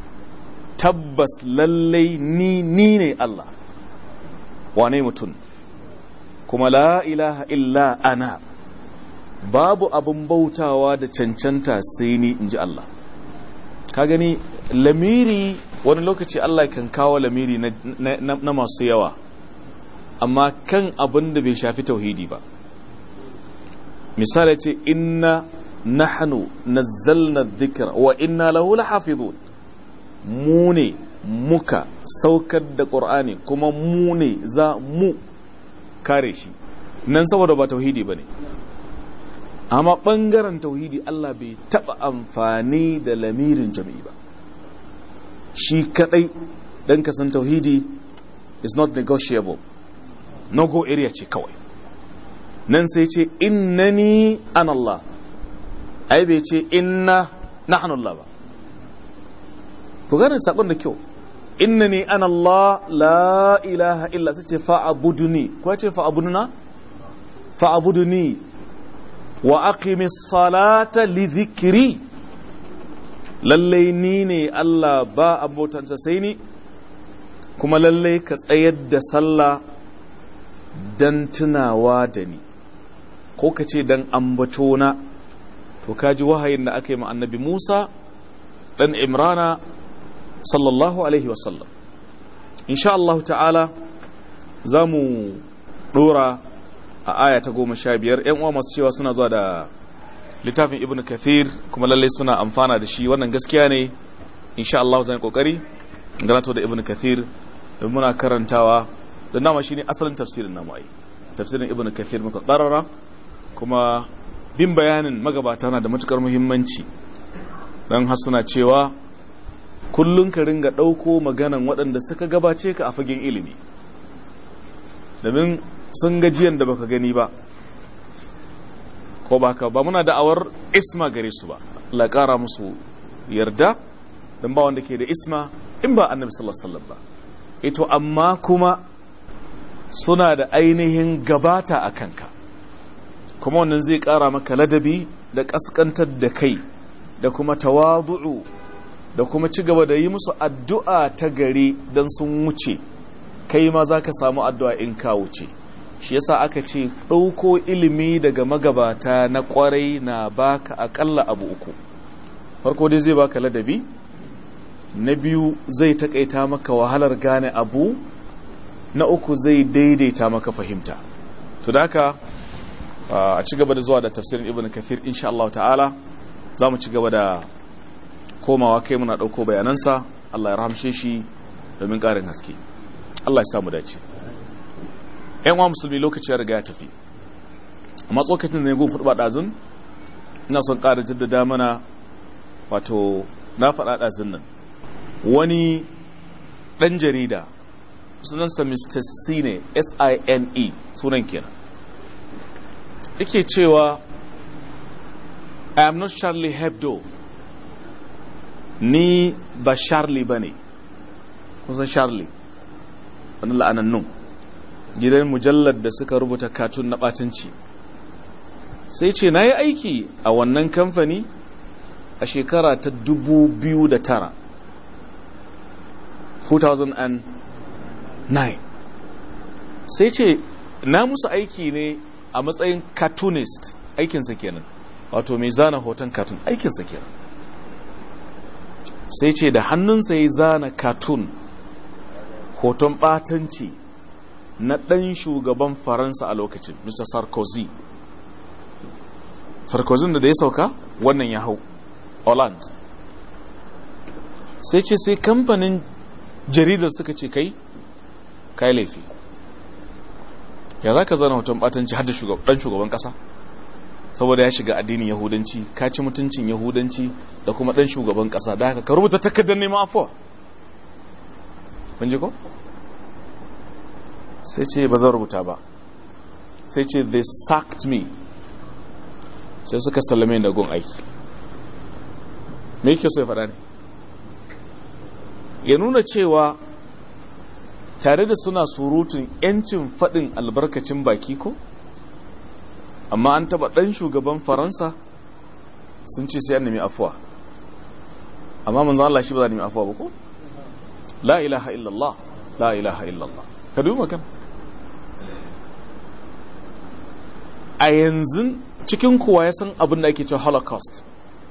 تبس للي ني نيني الله wane mutum kuma la ilaha illa ana babu abin bautawa da cancanta sai ni in ji Allah ka gani lamiri wani lokaci Allah kan kawo lamiri na, na, na masu yawa amma kan abin da bai shafi tauhidi ba misali ce inna nahnu nazzalna dhikra wa inna lahu lahafizun mu ne muka saukar da ƙur'ani kuma mu ne za mu kare shi nan saboda ba tauhidi ba ne amma ɓangaren tauhidi Allah bai taɓa amfani da lamirin jami'i ba shi kaɗai don kasan tauhidi is not negotiable no go area ce kawai nan sai ce innani an Allah ai bai ce inna nahnu Allah ba ku gane sakon da kyau innani ana Allah la ilaha illa sai ce fa'abuduni ko ce fa'abuduna fa'abuduni wa aqimis salata li dhikri lalle ni ne Allah ba abotanta sai ni kuma lalle ka tsayar da sallah dan tunawa da ni ko ka ce dan ambato na to kaji wahayin da aka yi ma annabi Musa dan Imrana sallallahu alaihi wasallam insha Allah ta'ala za mu dora a aya ta goma sha biyar yan uwa masu cewa suna zuwa da littafin ibn kathir kuma lallai suna amfana da shi wannan gaskiya ne insha Allah zan kokari ganato da ibn kathir da muna karantawa da nama shine asalin tafsirin namu ai tafsirin ibn kathir muka qarara kuma bin bayanin magabata na da matukar muhimmanci dan har suna cewa kullum ka ringa ɗauko maganan waɗanda suka gabace ka a fagen ilimi domin sun gajiyan da baka gani ba ko baka ba muna da'awar isma gare su ba la ƙara musu yarda don ba wanda ke da isma in ba annabi sallallahu alaihi wasallam ba ito amma kuma suna da ainihin gabata a kanka kuma wannan zai ƙara maka ladabi da ƙasƙantar da kai da kuma tawadu'u da kuma ci gaba da yi musu addu'a ta gari don sun wuce kai ma za ka samu addu'a in ka wuce shi yasa aka ce ɗauko ilimi daga magabata na ƙwarai na baka aƙalla abu uku farko dai zai baka ladabi na biyu zai taƙaita maka wahalar gane abu na uku zai daidaita maka fahimta to da haka a ci gaba da zuwa da tafsirin ibn kathir insha Allah ta'ala za mu ci gaba da komawa kai muna ɗauko bayanansa Allah ya rahamshe shi domin ƙarin haske Allah ya samu dace ‘yan wa musulmi lokaci ya riga ya tafi amma tsokacin da ya gun furba ɗazun ina son ƙara jaddada mana wato na faɗa ɗazun nan wani ɗan jarida sunansa mr sine s-i-n-e sunan kenan yake cewa i am not charlie hebdo ni ba charlie ba ne kusan charlie wani la'anannun gidan mujallar da suka rubuta katun na batanci sai ce na yi aiki a wannan kamfani a shekara ta 2009 2009 sai ce na musu aiki ne a matsayin cartoonist aikinsa kenan wato mai zana hoton cartoon aikinsa kenan sai ce da hannunsa ya zana cartoon hoton batanci na ɗan shugaban faransa a lokacin mr sarkozy sarkozy da da ya sauka wannan ya hau holland sai ce sai kamfanin jaridar suka ce kai kai laifi ya za ka zana hoton batanci har da ɗan shugaban ƙasa saboda ya shiga addinin yahudanci ka ci mutuncin yahudanci da kuma ɗan shugaban ƙasa da haka ka rubuta takardar neman afuwa kun ji ko sai ce ba zan rubuta ba sai ce they sacked me sai suka sallame da gun aiki me yake so ya faɗa ne ya nuna cewa tare da suna surutun 'yancin faɗin albarkacin baki ko amma an taɓa ɗan shugaban faransa sun ce sai an nemi afuwa amma manzan Allah shi ba za nemi afuwa ba ko la ilaha illallah la ilaha illallah ka dubi makan a yanzu cikin kuwa ya san abin da ake cewa holocaust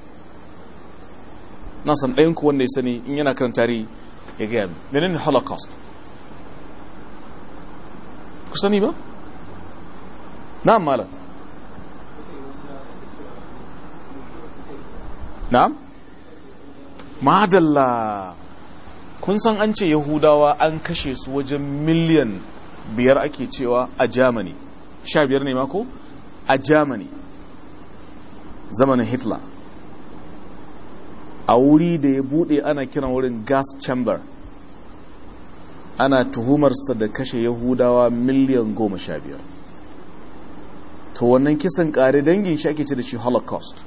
na san ɗayan ku wanda ya sani in yana kan tarihi ya gaya min menene holocaust ku sani ba na'am malam na'am madalla kun san an ce yahudawa an kashe su wajen miliyan biyar ake cewa a germany sha biyar ne mako a germany zamanin hitler a wuri da ya bude ana kiran wurin gas chamber ana tuhumarsa da kashe yahudawa miliyan goma sha biyar to wannan kisan kare dangin shi ake ce da shi holocaust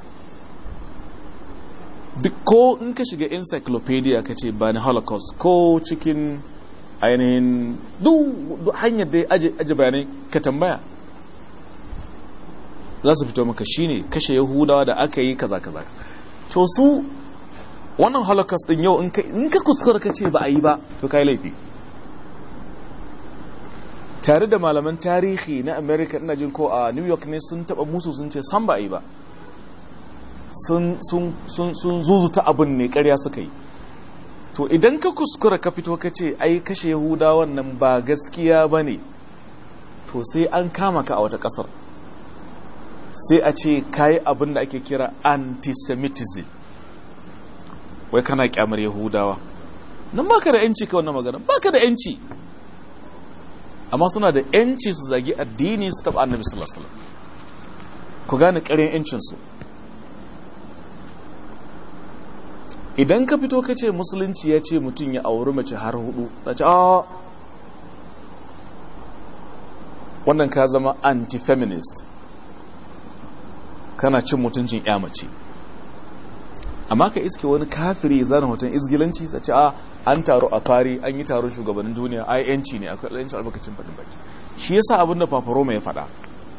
duk ko in ka shiga encyclopedia ka ce ba ni holocaust ko cikin ainihin duk hanyar da ya aje bayanai ka tambaya za su fito maka shine kashe yahudawa da aka yi kaza kaza to su wannan holocaust din yau in ka kuskura ka ce ba a yi ba to kai laifi tare da malaman tarihi na america ina jin ko a new york ne sun taba musu sun ce san ba a yi ba sun zuzuta abin ne karya suka yi to idan ka kuskura ka fito ka ce ai kashe yahudawan nan ba gaskiya ba ne to sai an kama ka a wata kasar sai a ce kayi abin da ake kira antisemitism wai kana kyamar yahudawa nan baka da yanci ka wannan magana baka da yanci amma suna da yanci su zagi addini su taba annabi sallallahu alaihi wasallam ku gane ƙarin yancin su idan ka fito ka ce musulunci ya ce mutum ya auri mace har hudu a ce a wannan ka zama anti-feminist kana cin mutuncin ya mace amma ka iske wani kafiri zana hoton izgilanci sa ce a an taro a fari an yi taron shugabannin duniya ai yanci ne akwai yanci albarkacin faɗin baki shi yasa abin da fafaroma ya faɗa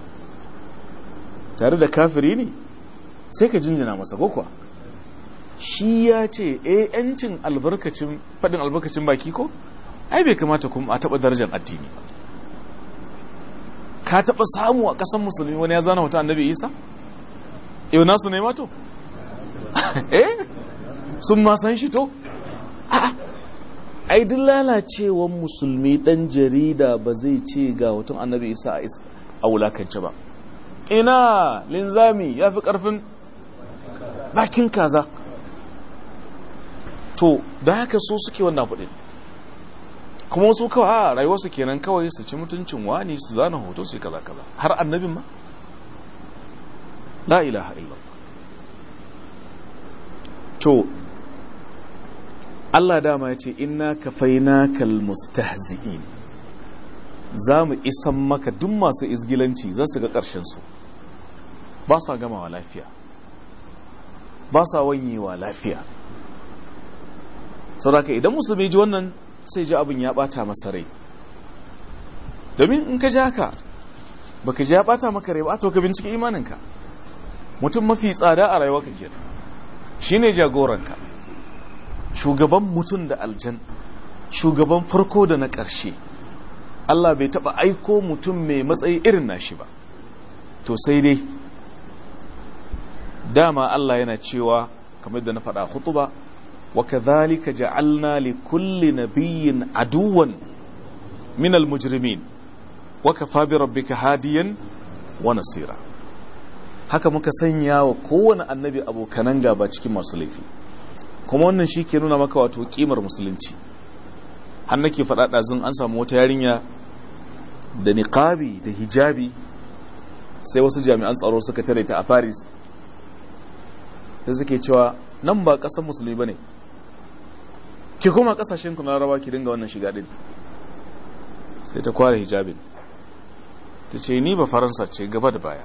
tare da kafiri ne sai ka jinjina masa ko kuwa shi ya ce eh yancin albarkacin faɗin albarkacin baki ko ai bai kamata kuma a taɓa darajar addini ka taɓa samu a ƙasan musulmi wani ya zana hoton annabi isa yau nasu ne mato eh sun ma san shi to ai duk lalacewan musulmi dan jarida ba zai ce ga hoton annabi isa a wulakance ba ina linzami ya fi karfin bakin kaza to da haka so suke wannan kudin kuma wasu kawai a rayuwarsu kenan kawai su ci mutuncin wani su zana hoto su yi kaza kaza har annabin ma la ilaha illallah to Allah dama ya ce inna kafainakal mustahzi'in za mu isan maka duk masu izgilanci za su ga ƙarshen su ba sa gamawa lafiya ba sa wanyewa lafiya saboda idan musulmi ji wannan sai ji abin ya bata masa rai domin in ka ji haka baka ji ya bata maka rai ba to ka bincike imaninka mutum mafi tsada a rayuwa ka kenan shine jagoranka shugaban mutum da aljan shugaban farko da na ƙarshe Allah bai taɓa aiko mutum mai matsayi irin nashi ba to sai dai dama Allah yana cewa kamar da na faɗa hutuba wa kadhalika ja'alna li kulli nabiyyin aduwan min al-mujrimin wa kafa bi rabbika hadiyan wa nasira haka muka sanya wa kowane annabi abokanan gaba cikin masu laifi kuma wannan shi ke nuna maka wato kimar musulunci har nake faɗa ɗazun an samu wata yarinya da niqabi da hijabi sai wasu jami'an tsaro suka tare ta a paris da suke cewa nan ba ƙasar musulmi ba ne ki kuma ƙasashen ku na rawa ki dinga wannan shiga din sai ta kware hijabin ta ce ni ba faransa ce gaba da baya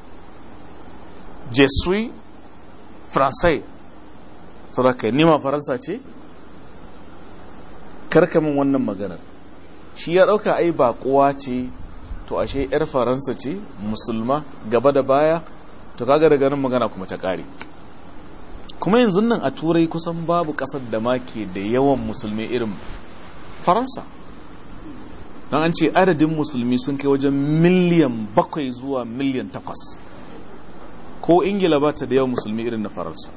je suis français saboda ni ma faransa ce karkamin wannan maganar shi ya ɗauka ai baƙuwa ce to ashe 'yar faransa ce musulma gaba da baya to kaga daga nan magana kuma ta ƙare kuma yanzu nan a turai kusan babu ƙasar da ma ke da yawan musulmi irin faransa don an ce adadin musulmi sun kai wajen miliyan bakwai zuwa miliyan takwas ko ingila ba ta da yawan musulmi irin na faransa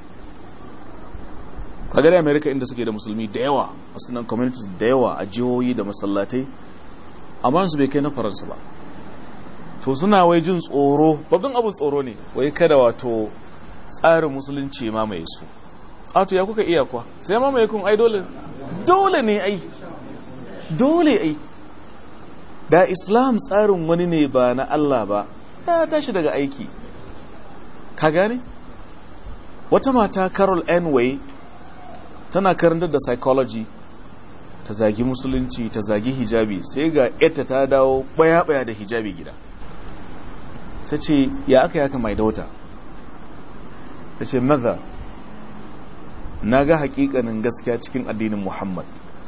kaga da america inda suke da musulmi da yawa wasu nan communities da yawa a jihohi da masallatai amma su bai kai na faransa ba to suna wai jin tsoro babban abin tsoro ne wai kada wato tsarin musulunci mamaye su ato ya kuka iya kuwa sai mamaye kun ai dole dole ne ai dole ai da islam tsarin wani ne ba na Allah ba ya tashi daga aiki ka gane wata mata carol anway tana karantar da psychology ta zagi musulunci ta zagi hijabi sai ga ita ta dawo baya-baya da hijabi gida ta ce ya aka yaka mai dauta ta ce maza na ga hakikanin gaskiya cikin addinin muhammad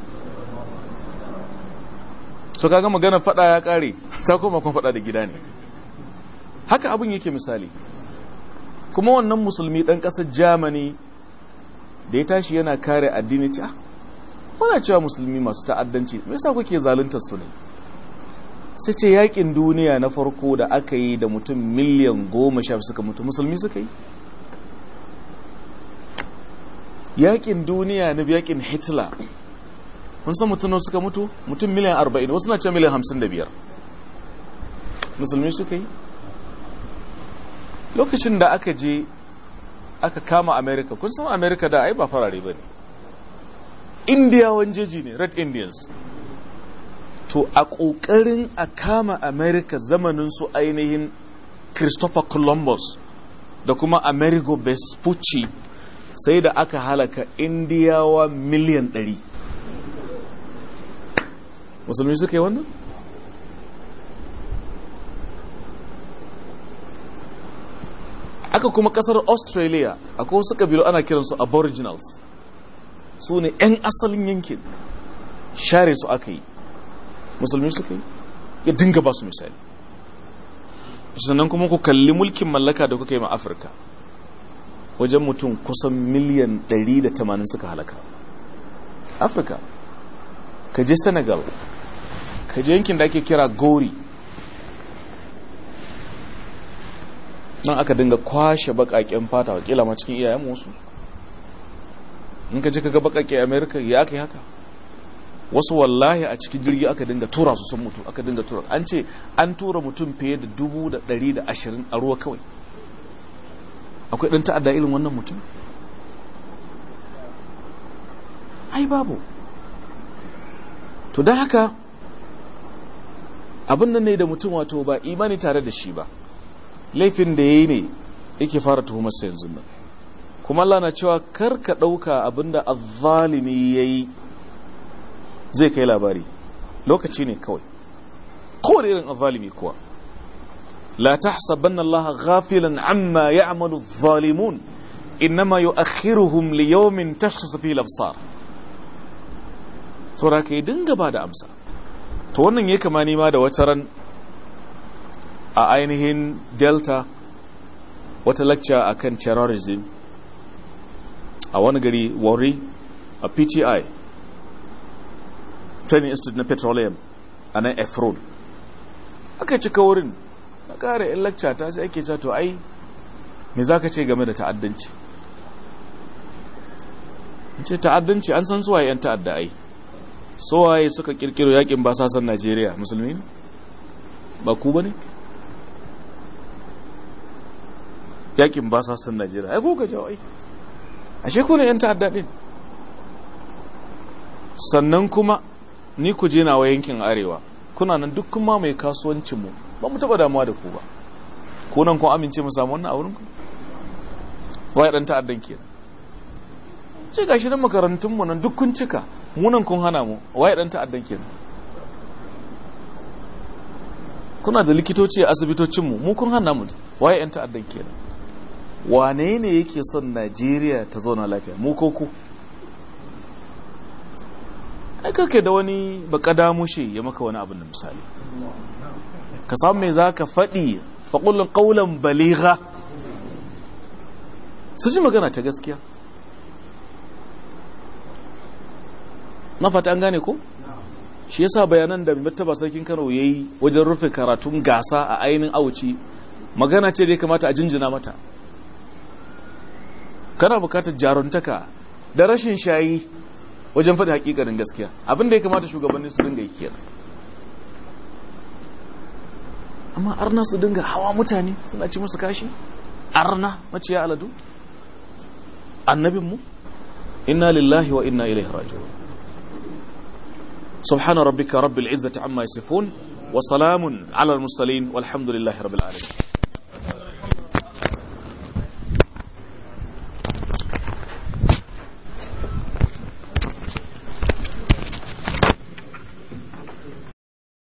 so kaga magana fada ya kare ta koma kuma fada da gida ne haka abin yake misali kuma wannan musulmi dan kasar germany da ya tashi yana kare addini ce muna cewa musulmi masu ta'addanci me yasa kuke zaluntar su ne sai ce yakin duniya na farko da aka yi da mutum miliyan goma sha suka mutu musulmi suka yi yakin duniya na yakin hitler kun san mutum suka mutu mutum miliyan arba'in wasu na ce miliyan hamsin da biyar musulmi suka yi lokacin da aka je aka kama america kun san america da ai ba farare ba ne indiyawan jeji ne red indians to a ƙoƙarin a kama america zamanin su ainihin christopher columbus da kuma amerigo vespucci sai da aka halaka indiyawa miliyan 100 musulmi suka yi wannan aka kuma kasar australia akwai wasu kabilu ana kiransu aboriginals su ne 'yan asalin yankin share su aka yi musulmi suka yi ya dinga ba su misali sannan kuma ku kalli mulkin mallaka da kuka yi ma afirka wajen mutum kusan miliyan 180 suka halaka afirka ka je senegal ka je yankin da ake kira gori nan aka dinga kwashe bakaken fata wakila ma cikin iyayen wasu in ka ji kaga bakake america ya aka haka wasu wallahi a cikin jirgi aka dinga tura su sun mutu aka dinga tura an ce an tura mutum fiye da dubu da ɗari da ashirin a ruwa kawai akwai ɗan ta'adda irin wannan mutum ai babu to don haka abin nan ne da mutum wato ba imani tare da shi ba laifin da ya yi ne yake fara tuhumarsa yanzu nan kuma Allah na cewa kar ka ɗauka abinda azzalimi ya yi zai kai labari lokaci ne kawai kowane irin azzalimi kuwa la tahsabanna Allah ghafilan amma ya'malu adh-dhalimun innama yu'akhiruhum li yawmin tashkhasu fihi al-absar saboda ka yi dinga ba da amsa to wannan ya kama nima da wata ran a ainihin delta wata lecture akan terrorism a wani gari wari a pti training institute na petroleum a nan efron aka cika wurin na kare yan lecture ta sai ake to ai me za ka ce game da ta'addanci ce ta'addanci an san suwaye 'yan ta'adda ai suwaye suka kirkiro yakin basasan najeriya musulmi ba ku ba ne yakin basasan najeriya ai kuka jawo ai ashe ku ne 'yan ta'adda din sannan kuma ni ku je nawa yankin arewa kuna nan duk kuma mai kasuwancinmu ba mu taɓa damuwa da ku ba ko nan kun amince mu samu wannan a wurin ku wai dan ta'addan kenan ce gashi nan makarantun mu nan duk kun cika mu nan kun hana mu wai dan ta'addan kenan kuna da likitoci a asibitocin mu mu kun hana mu wai yan ta'addan kenan wane ne yake son Najeriya ta zauna lafiya mu ko ku ai kake da wani baka mushe ya maka wani abin da misali ka samu me zaka faɗi faƙullin ƙaunar baliga su ji magana ta gaskiya na fata an gane ko shi yasa bayanan da martaba sarkin kano ya yi wajen rufe karatun gasa a ainihin auci magana ce da ya kamata a jinjina mata kana bukatar jaruntaka da rashin shayi wajen faɗi hakikarin gaskiya abin da ya kamata shugabanni su dinga yi kenan amma arna su dinga hawa mutane suna ci musu kashi arna maciya aladu annabinmu inna lillahi wa inna ilaihi raji'un subhana rabbika rabbil izzati amma yasifun wa salamun ala al mursalin walhamdulillahi rabbil alamin